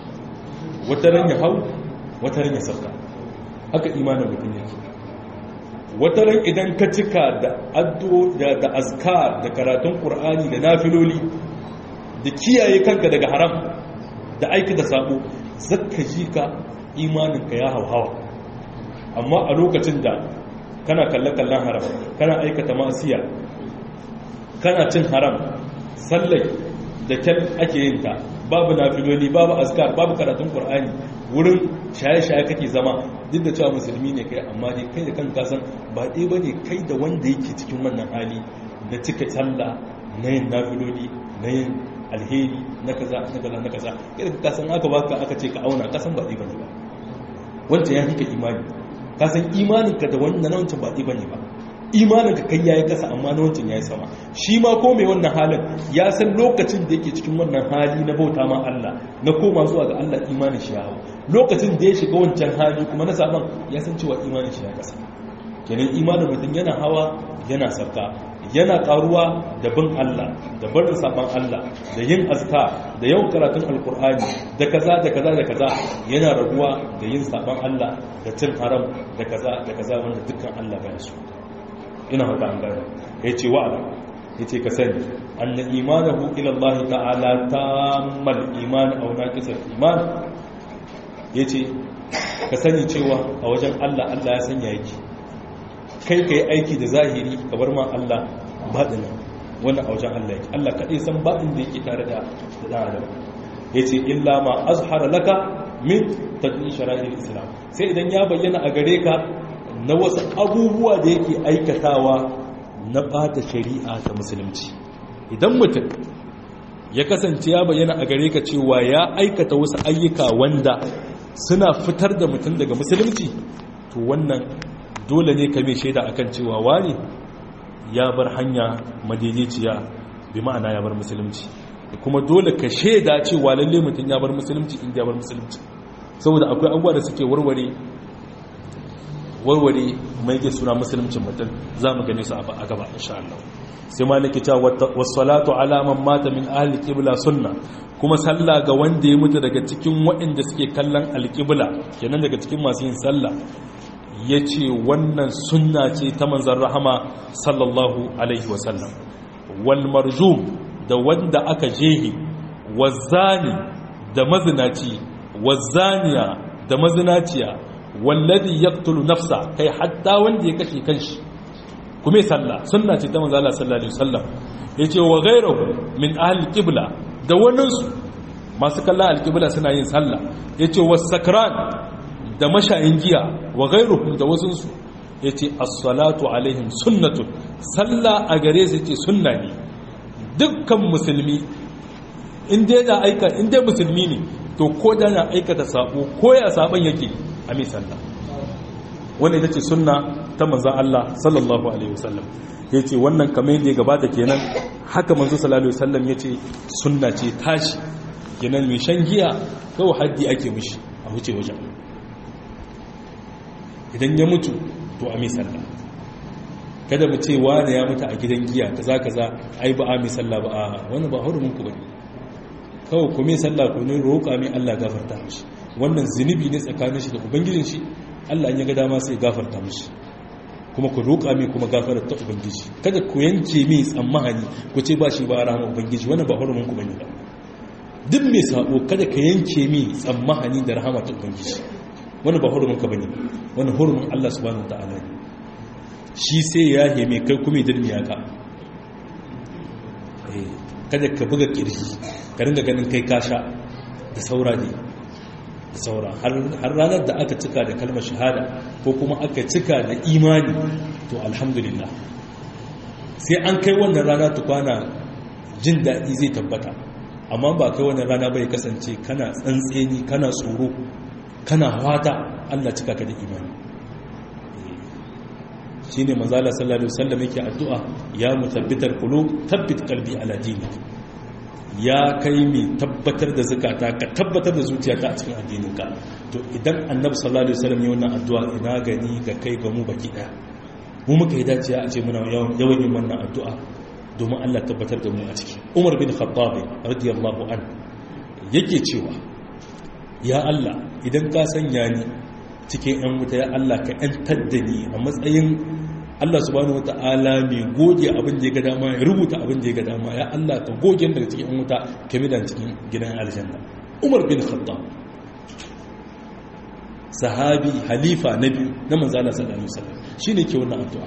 wata ran ya hau wata ran ya sabka haka imanin mutum yake wata ran idan ka cika da addo da da azkar da karatun qur'ani da nafiloli da kiyaye kanka daga haram da aiki da sabo zakka ji ka imaninka ya hauhawa amma a lokacin da kana kalle-kallen haram kana aikata masiya kana cin haram sallai da kyan ake yin ta babu nafiloli babu azkar babu karatun qur'ani wurin shaye-shaye kake zama duk da cewa musulmi ne kai amma dai kai da kan kasan ba ɗaya ba ne kai da wanda yake cikin wannan hali da cika sallah na yin nafiloli na yin alheri na kaza na kaza na kaza kai da kasan aka baka aka ce ka auna kasan ba ɗaya ba ne ba wancan ya fi ka imani kasan imaninka da wannan na wancan ba ɗaya ba ne ba imaninka kai yayi kasa amma na wancan yayi sama shi ma ko mai wannan halin ya san lokacin da yake cikin wannan hali na bauta ma Allah na koma zuwa ga Allah imanin shi ya hau lokacin da ya shiga wancan hali kuma na saban ya san cewa imanin shi ya kasa kenan imanin mutum yana hawa yana sarka yana karuwa da bin Allah da barin saban Allah da yin azka da yawan karatun alkur'ani da kaza da kaza da kaza yana raguwa da yin saban Allah da cin haram da kaza da kaza wanda dukkan Allah baya so ina haka an gane ya ce wa'ala ya ce ka sani anna imanahu ila Allah ta'ala tammal iman aw naqisal iman ya ce ka sani cewa a wajen Allah Allah ya sanya yake kai kai aiki da zahiri ka bar ma Allah baɗina wannan a wajen Allah yake Allah kaɗai san baɗin da yake tare da da adam ya ce illa ma azhara laka min tadin shara'il islam sai idan ya bayyana a gare ka na wasu abubuwa da yake aikatawa na bata shari'a ta musulunci idan mutum ya kasance ya bayyana a gare ka cewa ya aikata wasu ayyuka wanda suna fitar da mutum daga musulunci to wannan dole ne ka mai shaida akan cewa wani ya bar hanya madaidaiciya bi ma'ana ya bar musulunci kuma dole ka shaida cewa lalle mutum ya bar musulunci inda ya bar musulunci saboda akwai abubuwa da suke warware warware mai ke suna musulmcin mutum za mu gane su a gaba insha Allah sai ma nake cewa wassalatu alaman mata min ahli qibla sunna kuma sallah ga wanda ya mutu daga cikin waɗanda suke kallon alqibla kenan daga cikin masu yin sallah yace wannan sunna ce ta manzon rahama sallallahu alaihi wasallam wal marjum da wanda aka jehi wazani da mazinaci wazaniya da mazinaciya wallazi yaqtulu nafsa kai hatta wanda ya kashe kanshi kuma sallah sunna ce ta manzo Allah sallallahu alaihi wasallam yace wa ghayruhu min ahli qibla da wannan su masu kallon alqibla suna yin sallah yace was sakran da mashayin giya wa ghayruhum da wasun su yace as-salatu alaihim sunnatun sallah a gare su yace sunna ne dukkan musulmi in dai da aika in dai musulmi ne to ko da na aikata sabo ko ya saban yake a mai sallah wannan ita ce sunna ta manzon Allah sallallahu alaihi wasallam yace wannan kamar yadda ya gabata kenan haka manzo sallallahu alaihi wasallam yace sunna ce tashi kenan mai shan giya kawai haddi ake mishi a wuce wajen idan ya mutu to a mai sallah kada mu ce wani ya mutu a gidan giya kaza kaza ai ba a mai sallah ba a wani ba hurumin ku bane kawai ku mai sallah ku ne roƙa mai Allah gafarta mishi wannan zunubi ne tsakanin shi da ubangijin shi Allah in ya ga dama sai gafarta mishi kuma ku roƙa mai kuma gafarar ta ubangiji kada ku yanke mai tsammani ku ce ba shi ba rahama ubangiji wannan ba hurumin ku bane ba duk mai sabo kada ka yanke mai tsammani da rahama ta ubangiji wannan ba hurumin ka bane wannan hurumin Allah subhanahu wataala ne shi sai ya heme kai kuma dirmi ya ka kada ka buga kirji ka ringa ganin kai kasha da saura ne da saura har ranar da aka cika da kalmar shahada ko kuma aka cika da imani to alhamdulillah sai an kai wannan rana tukwana jin daɗi zai tabbata amma ba kai wannan rana bai kasance kana tsantseni kana tsoro kana wata allah cika ka da imani shi ne manzala sallallahu alaihi wasallam yake addu'a ya mutabbitar kulu tabbit kalbi ala dinik ya kai mai tabbatar da zakata ka tabbatar da zuciyata a cikin addininka to idan annabi sallallahu alaihi wasallam ya wannan addu'a ina gani ga kai ga mu baki daya mu muka yi dacewa a ce muna yawan yin wannan addu'a domin Allah tabbatar da mu a ciki Umar bin Khattab radiyallahu an yake cewa ya Allah idan ka sanya ni cikin yan wuta ya Allah ka yantar da ni a matsayin Allah subhanahu wata'ala mai goge abin da ya ga dama ya rubuta abin da ya ga dama ya Allah ka goge daga cikin yan wuta ka midan cikin gidan aljanna Umar bin Khattab sahabi halifa na biyu na manzo Allah sallallahu alaihi wasallam shine ke wannan addu'a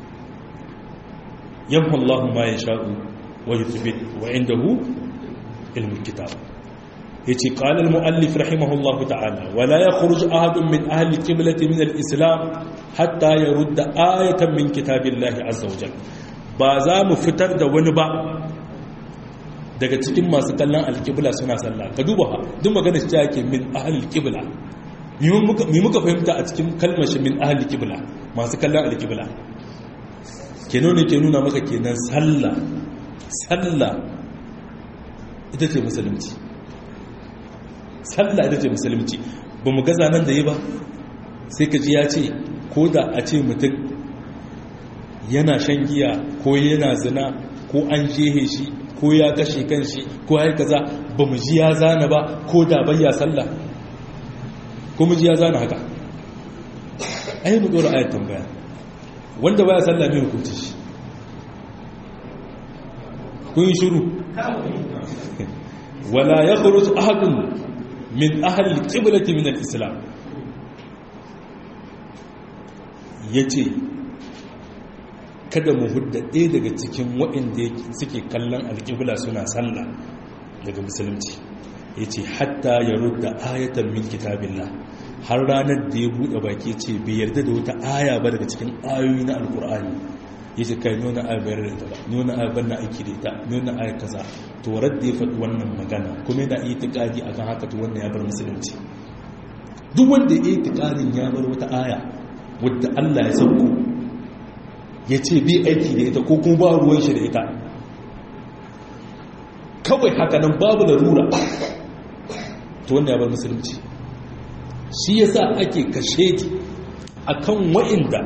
yamhu Allahu ma yasha'u wa yuthbit wa indahu ilmul kitab yace qala al muallif rahimahullahu ta'ala wa la yakhruj ahadun min ahli qiblati min al islam hatta yarudda ayatan min kitabillahi azza wa jalla ba za mu fitar da wani ba daga cikin masu kallon alƙibla suna sallah ka duba ha duk magana shi yake min ahli alƙibla mi muka fahimta a cikin kalmar shi min ahli alƙibla masu kallon alƙibla kenan ne ke nuna maka kenan sallah sallah ita ce musulunci sallah ita ce musulunci ba mu gaza nan da yi ba sai ka ji ya ce ko da a ce mutum yana shan giya ko yana zina ko an jehe shi ko ya kashe kanshi ko ya kaza ba mu ji ya zana ba ko da bayya sallah ko mu ji ya zana haka ai mu dora ayat tambaya wanda baya sallah ne hukunci shi kun yi shiru wala yakhruj ahadun min ahli al-qiblati min al-islam yace kada mu hudda ɗaya daga cikin waɗanda suke kallon alƙibla suna sallah daga musulunci ya ce hatta ya rudda ayatan min kitabillah har ranar da ya buɗe baki ce bai yarda da wata aya ba daga cikin ayoyi na alƙur'ani ya ce kai nuna aya bayar da ita ba nuna aya ban na aiki da ita nuna aya kaza to radda ya faɗi wannan magana kuma yana iya tiƙadi a kan haka to wannan ya bar musulunci duk wanda ya yi tiƙadin ya bar wata aya wadda allah ya sauko ya ce bi aiki da ita ko kuma ba ruwan shi da ita kawai haka nan babu da rura to wanda ya bar musulunci shi ya sa ake kashe ki a kan wa'inda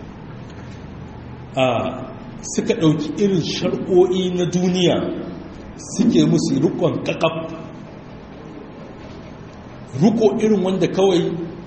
suka ɗauki irin shar'o'i na duniya suke musu rukon kakaf ruko irin wanda kawai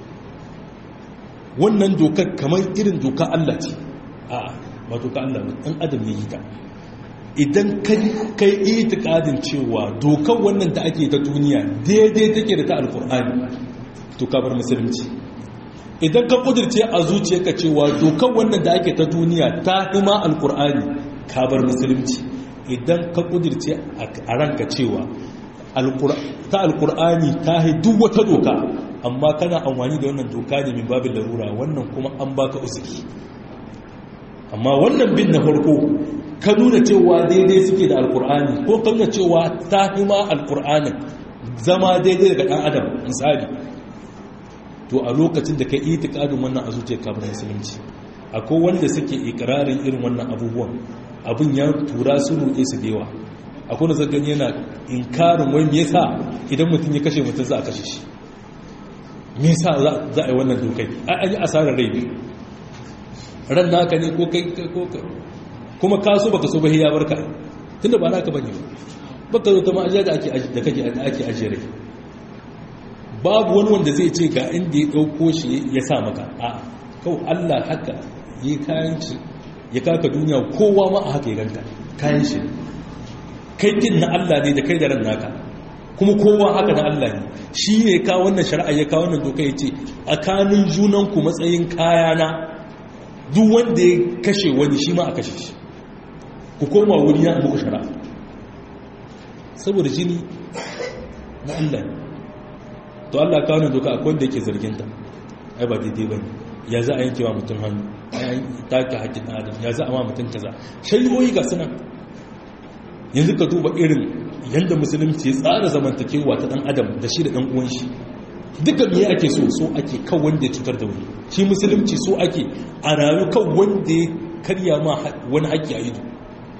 wannan dokar kamar irin doka Allah ce a wato ka Allah ɗan adam ya yi ta idan kai itikadin cewa dokar wannan da ake ta duniya daidai take da ta alkur'ani to ka bar musulunci idan ka kudirce a zuciyarka cewa dokar wannan da ake ta duniya ta hima alkur'ani ka bar musulunci idan ka kudirce a ranka cewa ta alkur'ani ta hai duk wata doka amma kana amfani da wannan doka ne min babin larura wannan kuma an baka uzuri amma wannan bin na farko ka nuna cewa daidai suke da alkur'ani ko ka nuna cewa ta fi ma alkur'anin zama daidai daga ɗan adam misali to a lokacin da ka yi itikadin wannan a zuciyar kamar musulunci akwai wanda suke ikirarin irin wannan abubuwan abin ya tura su ruɗe su dewa akwai da zagani yana inkarin wai me yasa idan mutum ya kashe mutum za a kashe shi me yasa za a yi wannan dokai an yi asarar rai biyu ran naka ne ko kai ko kuma ka so baka so ba ya barka tunda ba naka bane baka zo ta ma'ajiya da ake da kake ake ajiye rai babu wani wanda zai ce ga inda ya dauko shi ya sa maka a kawai Allah haka yi kayan shi ya kaka duniya kowa ma a haka ya ganka kayan shi kai din na Allah ne da kai da ran naka kuma kowa haka na Allah ne shi ne ka wannan shari'a ya kawo wannan doka ya ce a kanin junanku matsayin kayana duk wanda ya kashe wani shi ma a kashe shi ku koma wuri na muku shara saboda jini na Allah to Allah kawo nan doka akwai wanda yake zarginta ai ba daidai ba ne ya za a yanke wa mutum hannu a take haƙƙin adam ya za a ma mutum kaza shari'o'i ga suna yanzu ka duba irin yadda musulunci ya tsara zamantakewa ta ɗan adam da shi da ɗan uwan shi duka me ake so so ake kan wanda ya cutar da wani shi musulunci so ake a rayu kan wanda ya karya ma wani haƙƙi a ido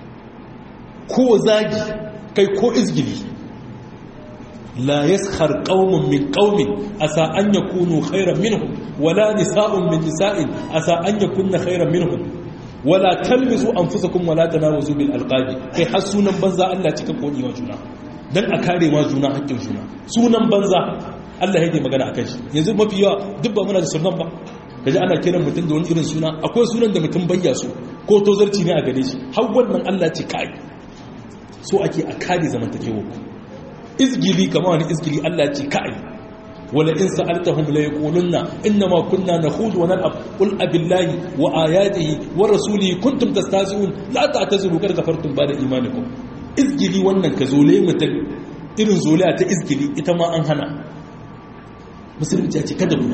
ko zagi kai ko izgili la yaskhar qaumun min qaumin asa an yakunu khayran minhum wala nisa'un min nisa'in asa an yakunna khayran minhum wala talmizu anfusakum wala tanawazu bil alqabi kai har sunan banza Allah cika kodi wa juna dan a kare ma juna haƙƙin juna sunan banza Allah yake magana akan shi yanzu mafi yawa duk ba muna da sunan ba kaji ana kiran mutum da wani irin suna akwai sunan da mutum bayya su ko tozarci ne a gare shi har wannan Allah ce kai so ake a kare zamantakewa ku izgili kama wani izgili Allah ce kai wala in sa'altahum la yaqulunna inma kunna nakhudu wa nal'ab qul abillahi wa ayatihi wa rasulihi kuntum tastahzi'un la ta'tazuru kar kafartum ba'da imanikum izgili wannan ka zole mutum irin zolaya ta izgili ita ma an hana musulunci ya ce kada ku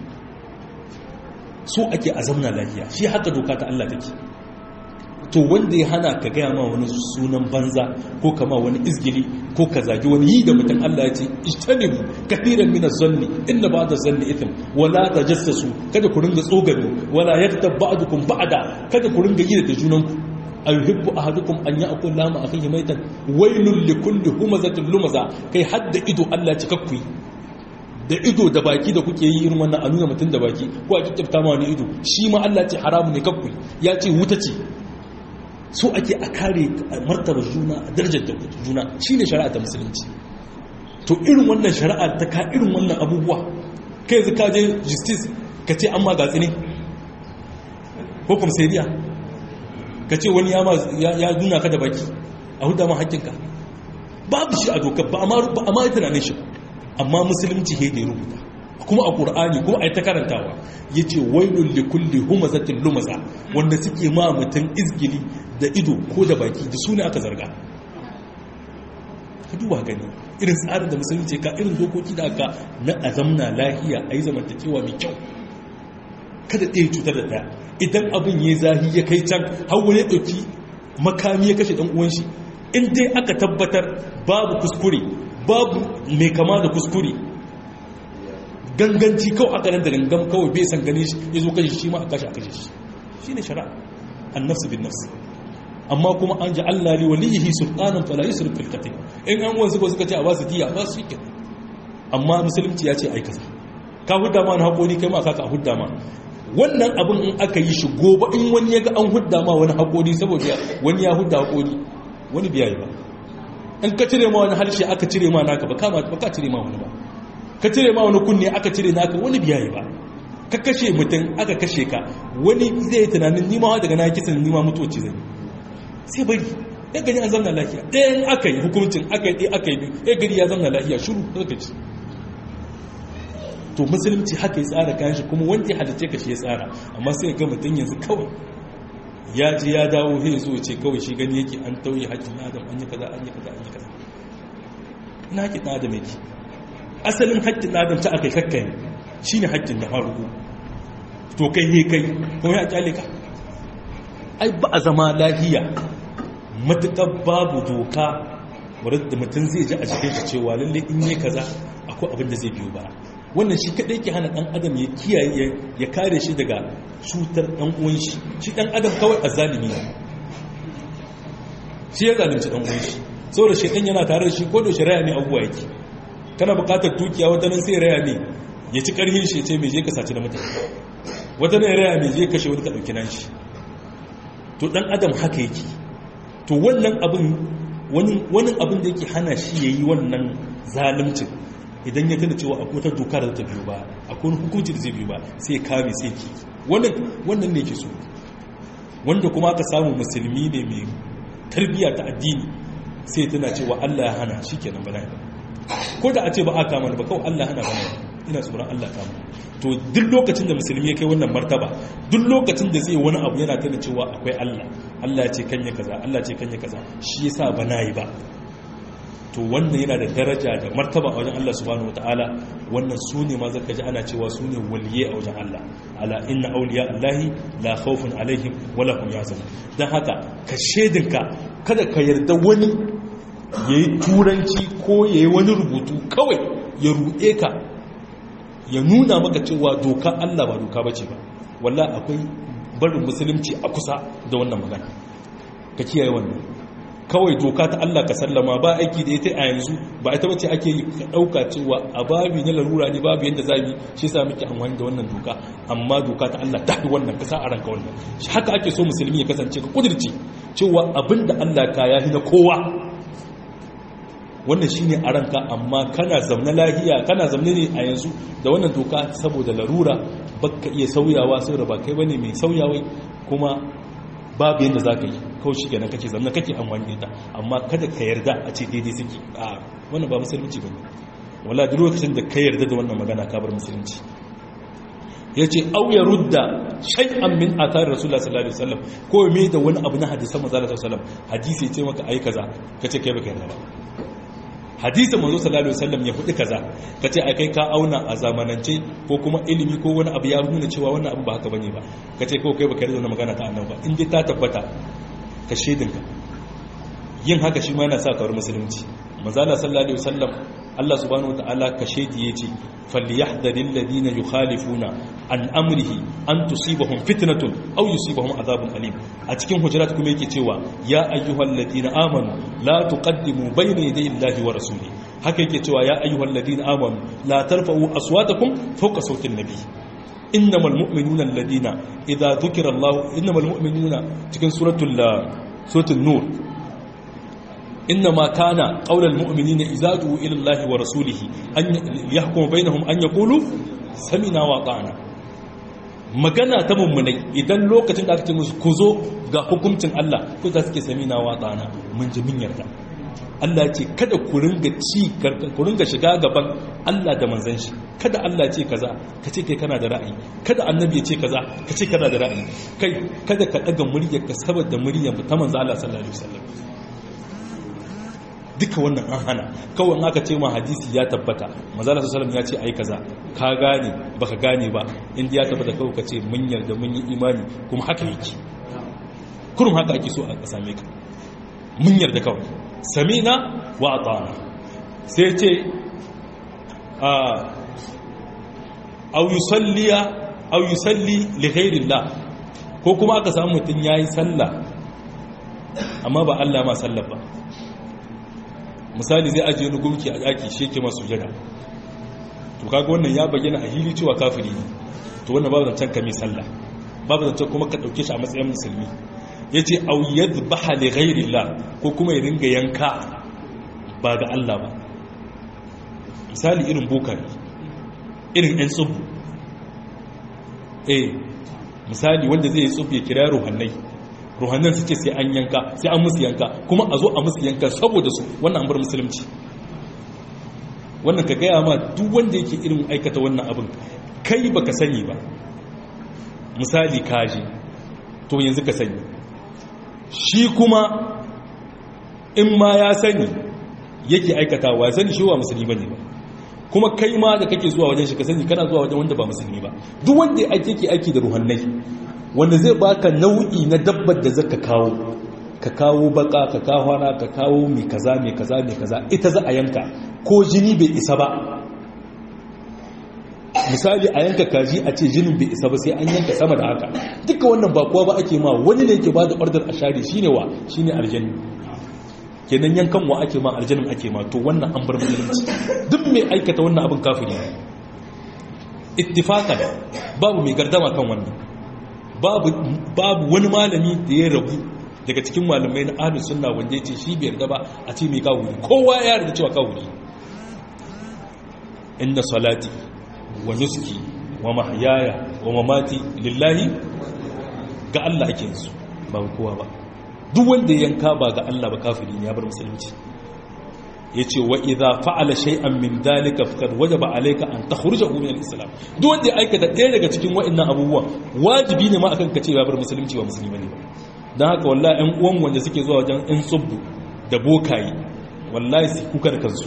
so ake a zamna lafiya shi haka doka ta Allah take to wanda ya hana ka gaya ma wani sunan banza ko kama wani izgili ko ka zagi wani yi da mutum Allah ya ce ijtanibu kathiran min az-zanni inna ba'da zanni ithm wala tajassasu kada ku ringa tsogano wala yaktab ba'dukum ba'da kada ku ringa yi da junanku ayuhibbu ahadukum an ya'kul lama akhihi maitan wailul likulli humazatin lumaza kai hadda ido Allah ya kakku da ido da baki da kuke yi irin wannan a nuna mutum da baki ko a kikkifta ma wani ido shi ma Allah ce haramu ne kakku ya ce wuta ce so ake a kare martaba juna a darajar da juna shi ne shari'a ta musulunci to irin wannan shari'a ta ka irin wannan abubuwa kai yanzu ka je justice ka ce an ma gatsi ne ko komisariya ka ce wani ya nuna ka da baki a hudu ma hakkinka babu shi a dokar ba a ma yi tunanin shi amma musulunci he ne rubuta kuma a ƙur'ani kuma a yi ta karantawa ya ce wailun likulli humazatin lumaza wanda suke ma mutum izgili da ido ko da baki da su ne aka zarga ka duba gani irin tsarin da musulunci ka irin dokoki da aka na azamna lahiya a yi zamantakewa mai kyau kada ɗaya cutar da ɗaya idan abin ya zahi ya kai can hawa ya ɗauki makami ya kashe ɗan uwan shi in dai aka tabbatar babu kuskure babu mai kama da kuskure ganganci kawai aka nan da gangan kawai bai san gane shi ya zo kashe shi ma a kashe a kashe shi shi ne shari'a an nafsu bin nafsu amma kuma an ji Allah li waliyihi sultanan fala yusrif fil qatl in an wanzu ba suka ce a ba su diya ba su yake amma musulunci ya ce ai kaza ka hudda ma na hakuri kai ma ka ka hudda ma wannan abin in aka yi shi gobe in wani ya ga an hudda ma wani hakuri saboda wani ya hudda hakuri wani biya yi ba in ka cire ma wani harshe aka cire ma naka ba kama ba ka cire ma wani ba ka cire ma wani kunne aka cire naka wani biya yi ba ka kashe mutum aka kashe ka wani zai yi tunanin nima daga na kisan nima mutuwaci zai sai bari ya gani an zamna lafiya ɗayan aka yi hukuncin aka yi aka yi ya gari ya zamna lafiya shuru daga ci to musulunci haka ya tsara kayan shi kuma wanda ya halitta ka shi ya tsara amma sai ga mutum yanzu kawai ya ji ya dawo sai zo ce kawai shi gani yake an tauye haƙƙin adam an yi kaza an yi kaza an yi kaza ina haƙƙin adam yake asalin haƙƙin adam ta aka kakkai shine haƙƙin da faruku to kai he kai kuma ya kyale ka ai ba a zama lahiya matuƙar babu doka wadda mutum zai ji a cikin shi cewa lalle in yi kaza akwai abin da zai biyo ba wannan shi kadai ke hana dan adam ya kiyaye ya kare shi daga cutar dan uwan shi shi dan adam kawai azzalimi ne shi ya zalunci dan uwan shi saboda shedan yana tare da shi ko da shari'a ne abuwa yake kana buƙatar dukiya wata nan sai raya ne ya ci karhin shi ya ce me je ka saci da mutane wata nan raya me je kashe wani ka dauki nan shi to dan adam haka yake to wannan abin wani abin da yake hana shi ya yi wannan zalimcin idan ya tana cewa akwai wata doka da ta biyu ba akwai wani hukunci da zai biyu ba sai kame sai ki wannan ne ke so wanda kuma aka samu musulmi ne mai tarbiyya ta addini sai tana cewa Allah ya hana shi kenan bana ba ko da a ce ba a kama ba kawai Allah hana bana ina tsoron Allah kama to duk lokacin da musulmi ya kai wannan martaba duk lokacin da zai wani abu yana tana cewa akwai Allah Allah ce kanye kaza Allah ce kanye kaza shi yasa ba na yi ba to wannan yana da daraja da martaba a wajen Allah subhanahu wataala wannan su ne ma zaka ji ana cewa su ne waliye a wajen Allah ala inna awliya Allahi la khawfun alaihim wala hum yahzanun dan haka ka shedinka kada ka yarda wani yayi turanci ko yayi wani rubutu kawai ya ruɗe ka ya nuna maka cewa doka Allah ba doka bace ba wallahi akwai barin musulunci a kusa da wannan magana ka kiyaye wannan kawai doka ta Allah ka sallama ba aiki da ita a yanzu ba ita bace ake yi ka dauka cewa a babi na larura ne babu yanda zabi shi yasa muke amfani da wannan doka amma doka ta Allah ta wannan ka sa a ranka wannan shi haka ake so musulmi ya kasance ka kudirce cewa abinda Allah ka yahi na kowa wannan shine a ranka amma kana zamna lahiya kana zamne ne a yanzu da wannan doka saboda larura baka iya sauyawa sai da ba kai bane mai sauyawai kuma babu yadda za ka yi kawai shi kenan kake zamna kake amfani da ita amma kada ka yarda a ce daidai suke a wannan ba musulunci ba ne wala duk lokacin da ka yarda da wannan magana ka bar musulunci ya ce au ya rudda shay'an min athar rasulullah sallallahu alaihi wasallam ko me da wani abu na hadisan manzo sallallahu alaihi wasallam hadisi ya ce maka ai kaza kace kai baka yarda ba hadisin manzo sallallahu alaihi wasallam ya fudi kaza kace ai kai ka auna a zamanance ko kuma ilimi ko wani abu ya nuna cewa wannan abu ba haka bane ba kace ko kai baka yarda da magana ta annabi ba in dai ta tabbata ka shedinka yin haka shi ma yana sa kawar musulunci manzo sallallahu alaihi wasallam Allah subhanahu wataala ka shedi yace falyahdharil ladina yukhalifuna an amrihi an tusibahum fitnatun aw yusibahum adhabun alim a cikin hujurat kuma yake cewa ya ayyuhal ladina amanu la tuqaddimu bayna yaday Allahi wa rasuli haka yake cewa ya ayyuhal ladina amanu la tarfa'u aswatakum fawqa sawtin nabi innamal mu'minuna alladina idza dhukira Allah innamal mu'minuna cikin suratul suratul nur إنما كان قول المؤمنين إذا دعوا إلى الله ورسوله أن يحكم بينهم أن يقولوا سمعنا وأطعنا magana ta mummunai idan lokacin da aka ce musu ku zo ga hukuncin Allah ku za su ke sami na watsana mun ji mun yarda Allah ce kada ku ringa ci ku ringa shiga gaban Allah da manzon shi kada Allah ce kaza ka ce kai kana da ra'ayi kada annabi ya ce kaza ka ce kana da ra'ayi kai kada ka daga muryar ka saboda muryar ta manzo Allah sallallahu alaihi wasallam duka wannan an hana kawai aka ce ma hadisi ya tabbata manzala sallallahu ya ce ai kaza ka gane baka gane ba inda ya tabbata kawai ka ce mun yarda mun yi imani kuma haka yake kurum haka ake so a same ka mun yarda kawai samina wa atana sai ce a au yusalliya au yusalli li ghairillah ko kuma aka samu mutun yayi sallah amma ba Allah ma sallah ba misali zai ajiye wani gumki a yaki shi ke masu jada to kaga wannan ya bayyana a hili cewa kafiri ne to wannan babu zancen kame sallah babu zancen kuma ka dauke shi a matsayin musulmi yace aw yadhbaha li ghayrillah ko kuma ya ringa yanka ba ga Allah ba misali irin bokari irin ɗan tsubu eh misali wanda zai yi tsubu ya kira ruhannai ruhannan suke sai an yanka sai an musu yanka kuma a zo a musu yanka saboda su wannan an bar musulunci wannan ka gaya ma duk wanda yake irin aikata wannan abin kai baka sani ba misali kaji to yanzu ka sani shi kuma in ma ya sani yake aikatawa ya sani shi wa musulmi bane ba kuma kai ma da kake zuwa wajen shi ka sani kana zuwa wajen wanda ba musulmi ba duk wanda yake aiki da ruhannai wanda zai baka nau'i na dabbar da zaka kawo ka kawo baka ka kawo hana ka kawo mai kaza mai kaza mai kaza ita za a yanka ko jini bai isa ba misali a yanka kaji a ce jinin bai isa ba sai an yanka sama da haka duka wannan ba kowa ba ake ma wani ne ke ba da ordar a share shine wa shine aljanni kenan yankan wa ake ma aljannin ake ma to wannan an bar musulunci duk mai aikata wannan abin kafiri ittifaqan babu mai gardama kan wannan babu babu wani malami da ya rabu daga cikin malamai na ahlus sunna wanda yace shi bai yarda ba a ce mai kafiri kowa ya yarda cewa kafiri inna salati wa nuski wa mahyaya wa mamati lillahi ga Allah ake su ba kowa ba duk wanda yanka ba ga Allah ba kafiri ne ya bar musulunci yace wa idza fa'ala shay'an min dalika faqad wajaba alayka an takhrujahu min al-islam duk wanda ya aikata ɗaya daga cikin wa'annan abubuwan wajibi ne ma akan ka ce ya bar musulunci ba musulmi ne dan haka wallahi ɗan uwan wanda suke zuwa wajen ɗan tsubbu da bokayi wallahi su kuka da kansu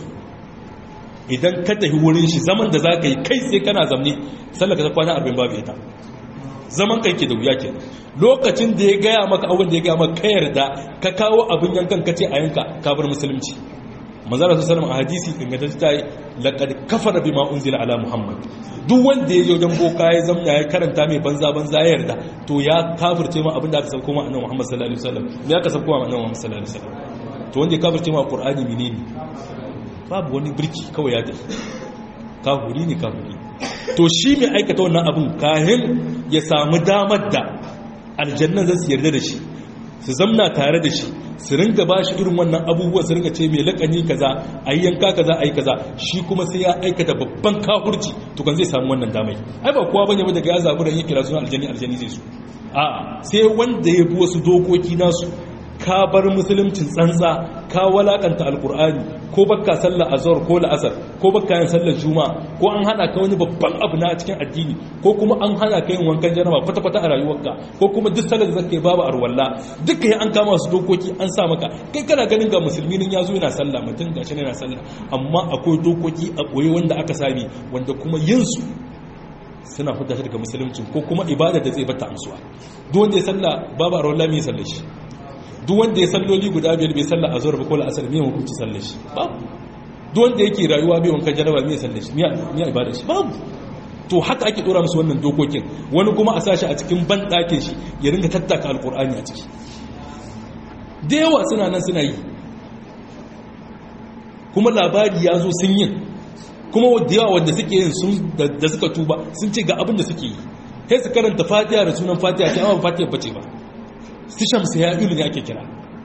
idan ka tafi wurin shi zaman da zaka yi kai sai kana zamne sallaka ta kwana 40 babu ita zaman kai ke da wuya ke lokacin da ya gaya maka abin da ya gaya maka ka yarda ka kawo abin yankan ka ce a yanka ka bar musulunci manzara su salama a hadisi ingantacce ta yi laƙad kafara bi unzila ala muhammad duk wanda ya je wajen boka ya zamna ya karanta mai banza banza ya yarda to ya kafirce ma abin da aka sauko ma annabi muhammad sallallahu alaihi wasallam me aka sauko ma annabi muhammad sallallahu alaihi wasallam to wanda ya kafirce ma qur'ani menene babu wani birki kawai ya tafi kafiri ne kafiri to shi mai aikata wannan abin kahin ya samu damar da aljannan zai su yarda da shi su zamna tare da shi su ringa ba shi irin wannan abubuwa su ringa ce mai lakani kaza a yi yanka kaza a yi kaza shi kuma sai ya aikata babban kafurci to kan zai samu wannan damai ai ba kowa bane daga ya zabi da yake kira suna aljani aljani zai su a sai wanda ya bi wasu dokoki nasu ka bar musuluncin tsantsa ka walakanta alkur'ani ko baka sallar azhar ko la'asar ko baka yin sallar juma'a ko an hana ka wani babban abu na cikin addini ko kuma an hana ka yin wankan janaba kwata kwata a rayuwarka ko kuma duk sallar da zaka babu arwalla duka ya an kama su dokoki an sa maka kai kana ganin ga musulmi nan yazo yana sallah mutum gashi yana sallah amma akwai dokoki a koyi wanda aka sami wanda kuma yin su suna fita shi daga musulunci ko kuma ibada da zai bata amsuwa duk wanda ya sallah babu arwalla mai sallar shi duk wanda ya salloli guda biyar bai sallar a zuwa ba kola asali mai hukunci sallar shi babu duk wanda yake rayuwa bai wankan jaraba mai sallar shi mai ibada shi babu to haka ake dora musu wannan dokokin wani kuma a sashi a cikin ban ɗakin shi ya ringa tattaka alkur'ani a ciki da yawa suna nan suna yi kuma labari ya zo sun yin kuma da yawa wanda suke yin da suka tuba sun ce ga abin da suke yi sai su karanta fatiha da sunan fatiha ce amma fatiha bace ba su shamsu ya ilu ne ake kira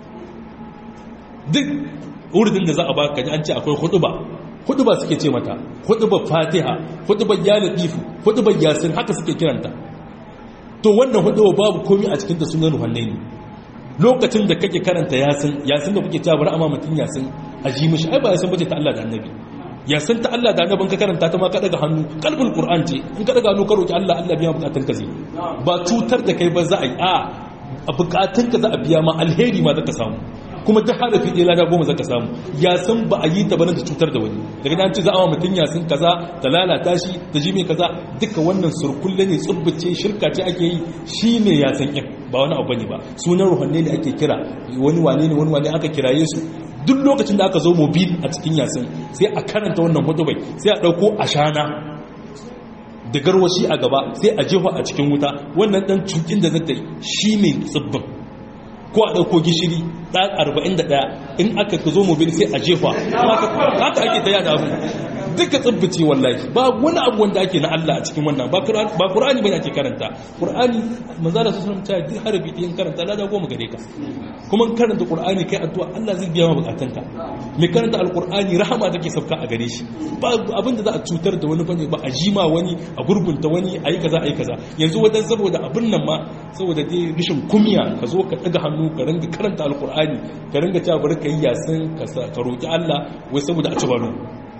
duk urdin da za a baka an ce akwai huduba huduba suke ce mata huduba fatiha huduba ya latifu huduba yasin haka suke kiranta to wannan huduba babu komi a cikin ta sunan ruhanne ne lokacin da kake karanta yasin yasin da kuke cewa bari amma mutun yasin a ji mishi ai ba yasin bace ta Allah da annabi yasin ta Allah da annabin ka karanta ta ma ka daga hannu kalbul qur'an ce in ka daga hannu ka roki Allah Allah biya bukatun ka zai ba cutar da kai ba za a yi a a bukatunka za a biya ma alheri ma zaka samu kuma duk harafi ɗaya lada goma zaka samu ya san ba a yi ta bane da cutar da wani daga nan ce za a wa mutum ya san kaza da lalata shi da ji mai kaza duka wannan surkulle ne tsubbace shirka ce ake yi shi ne ya san yin ba wani abu ne ba sunan ruhanne ne ake kira wani wane ne wani wane aka kiraye su duk lokacin da aka zo mobil a cikin yasin sai a karanta wannan hutubai sai a ɗauko ashana da garwashi a gaba sai a jefa a cikin wuta wannan dan cukin da zata yi shi ne tsibbin ko a ɗauko gishiri ɗan 41 in aka ka zo mobil sai a jefa haka ake ta yada abu duka tsibbice wallahi ba wani abu wanda ake na Allah a cikin wannan ba Qur'ani bane ake karanta Qur'ani manzo da sallallahu alaihi wasallam harabi din karanta lada goma gare ka kuma karanta Qur'ani kai addu'a Allah zai biya ma bukatunka mai karanta alqur'ani rahama take sauka a gare shi ba abin da za a cutar da wani bane ba a jima wani a gurbunta wani ayi kaza ayi kaza yanzu wadan saboda abin nan ma saboda dai rishin kumiya ka zo ka daga hannu ka ringa karanta alqur'ani ka ringa cewa bari ka yi yasin ka roki Allah wai saboda a ci baro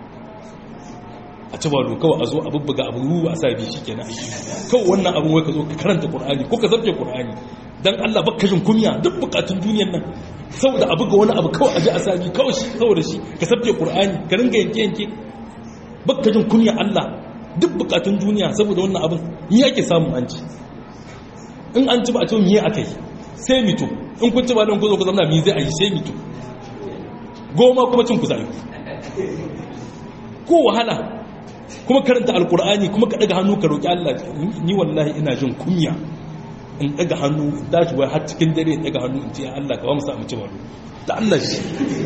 a ci balo kawai a zo a bubbuga abu ruwa a sabi shi kenan kawai wannan abin wai ka zo ka karanta qur'ani ko ka zarge qur'ani dan Allah baka jin kunya duk bukatun duniyar nan saboda abu ga wani abu kawai a ji a sabi kawai shi saboda shi ka sabke qur'ani ka ringa yanke yanke baka jin kunya Allah duk bukatun duniya saboda wannan abin ni yake samu an ci in an ci ba a ce miye akai sai mito in kun ci ba don ku zo ku zama mi zai a yi sai mito goma kuma cin ku zai ko wahala kuma karanta alkur'ani kuma ka daga hannu ka roƙi Allah ni wallahi ina jin kunya in daga hannu dashi wai har cikin dare in daga hannu in ce Allah ka ba mu samu ci balo da Allah shi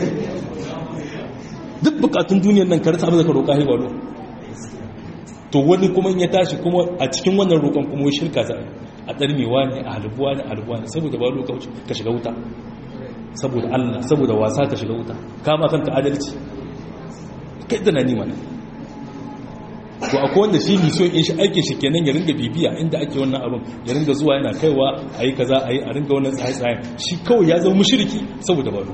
duk bukatun duniyar nan ka rasa abin da ka roƙa hai balo to wani kuma in ya tashi kuma a cikin wannan roƙon kuma shirka za a tsarmewa ne a halbuwa ne a halbuwa ne saboda balo ka shiga wuta saboda Allah saboda wasa ka shiga wuta kama kanka adalci kai da na nima ne to akwai wanda shi ne so in shi aikin shi kenan ya ringa bibiya inda ake wannan abin ya ringa zuwa yana kaiwa a yi kaza a yi a ringa wannan tsaye-tsayen shi kawai ya zama mushriki saboda balo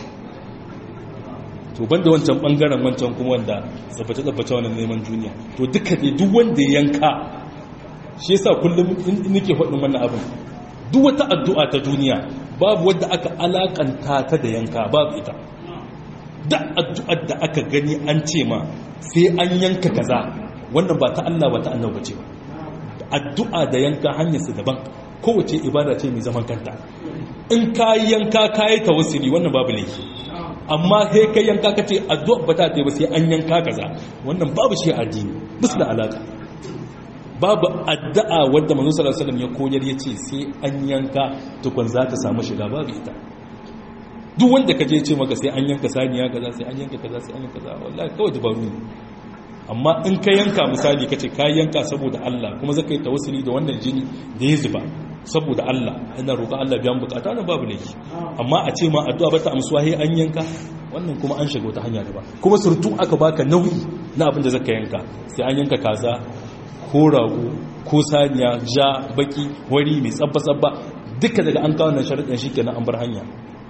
to banda wancan bangaren wancan kuma wanda tsabbace-tsabbace wannan neman duniya to duka dai duk wanda ya yanka shi yasa kullum nake faɗin wannan abin duk wata addu'a ta duniya babu wadda aka alakanta ta da yanka babu ita da addu'ar da aka gani an ce ma sai an yanka kaza wannan ba ta Allah ba ta annabi ce ba addu'a da yanka hanyar su daban kowace ibada ce mai zaman kanta in ka yanka kayi tawassuli wannan babu laifi amma sai kai yanka kace addu'a ba ta ta ba sai an yanka kaza wannan babu shi addini bisa da alaka babu addu'a wadda manzo sallallahu alaihi wasallam ya koyar yace sai an yanka tukun za ta samu shiga babu ita duk wanda ka je ce maka sai an yanka saniya kaza sai an yanka kaza sai an yanka kaza wallahi kawai dabaru ne amma in ka yanka misali ka ce ka yanka saboda Allah kuma zaka yi tawassuli da wannan jini da ya zuba saboda Allah ina roƙa Allah biyan bukata na babu laifi amma a ce ma addu'a ba ta amsuwa sai an yanka wannan kuma an shiga wata hanya da ba kuma surtu aka baka nauyi na abin da zaka yanka sai an yanka kaza ko rago ko saniya ja baki wari mai tsabba tsabba duka daga an kawo nan sharaɗin shi kenan an bar hanya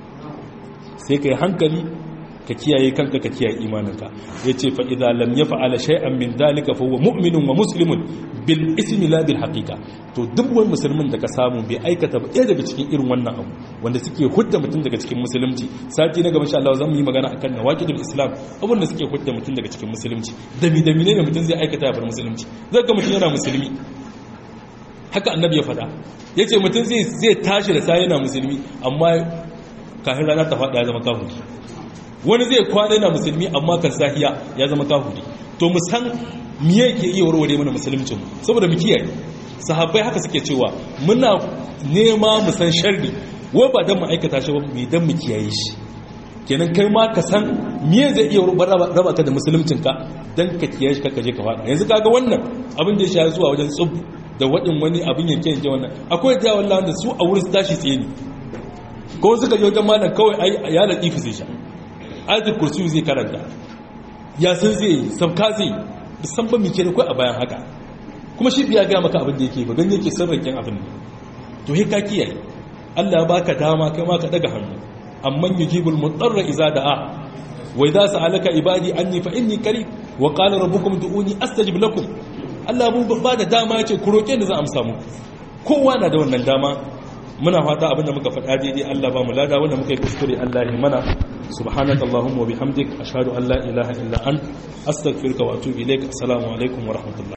sai ka yi hankali ka kiyaye kanka ka kiyaye imaninka ya ce fa'iza lam ya fa'ala shay'an min dalika fa huwa mu'minun wa muslimun bil ismi la bil haqiqa to duk wani musulmin da ka samu bai aikata ba ɗaya daga cikin irin wannan abu wanda suke hudda mutum daga cikin musulunci sati na gaba insha Allah zan yi magana akan nawaqidul islam abin da suke hudda mutum daga cikin musulunci dami dami ne mutum zai aikata ya bar musulunci zai ga mutum yana musulmi haka annabi ya faɗa yace mutum zai zai tashi da sai yana musulmi amma kafin rana ta faɗa ya zama kafiri wani zai kwana yana musulmi amma kan sahiya ya zama kafiri to mu san miye ke iya warware mana musuluncin saboda mu kiyaye sahabbai haka suke cewa muna nema mu san sharri wai ba dan mu aikata shi ba mu dan mu kiyaye shi kenan kai ma ka san miye zai iya raba ka da musuluncin ka dan ka kiyaye shi ka je ka faɗa yanzu kaga wannan abin da ya sha zuwa wajen tsub da waɗin wani abin yanke yanke wannan akwai da wallahi da su a wurin su tashi tsaye ne ko suka je wajen malam kawai ya latifu zai sha ayatul kursi zai karanta ya san zai yi sabka zai san ba mike da kai a bayan haka kuma shi biya ga maka abin da yake ba gani yake sarrakin abin ne to he ka kiyaye Allah ya baka dama kai ma ka daga hannu amman yujibul mudarra idza da'a wa idza sa'alaka ibadi anni fa inni qarib wa qala rabbukum du'uni astajib lakum Allah mun ba da dama yace ku roke ni zan amsa muku kowa na da wannan dama muna fata abinda muka faɗa daidai Allah ba mu lada wanda muka yi kuskure Allah ya mana subhanaka allahumma wa bihamdik ashhadu an la ilaha illa ant astaghfiruka wa atubu ilaik assalamu alaikum wa rahmatullah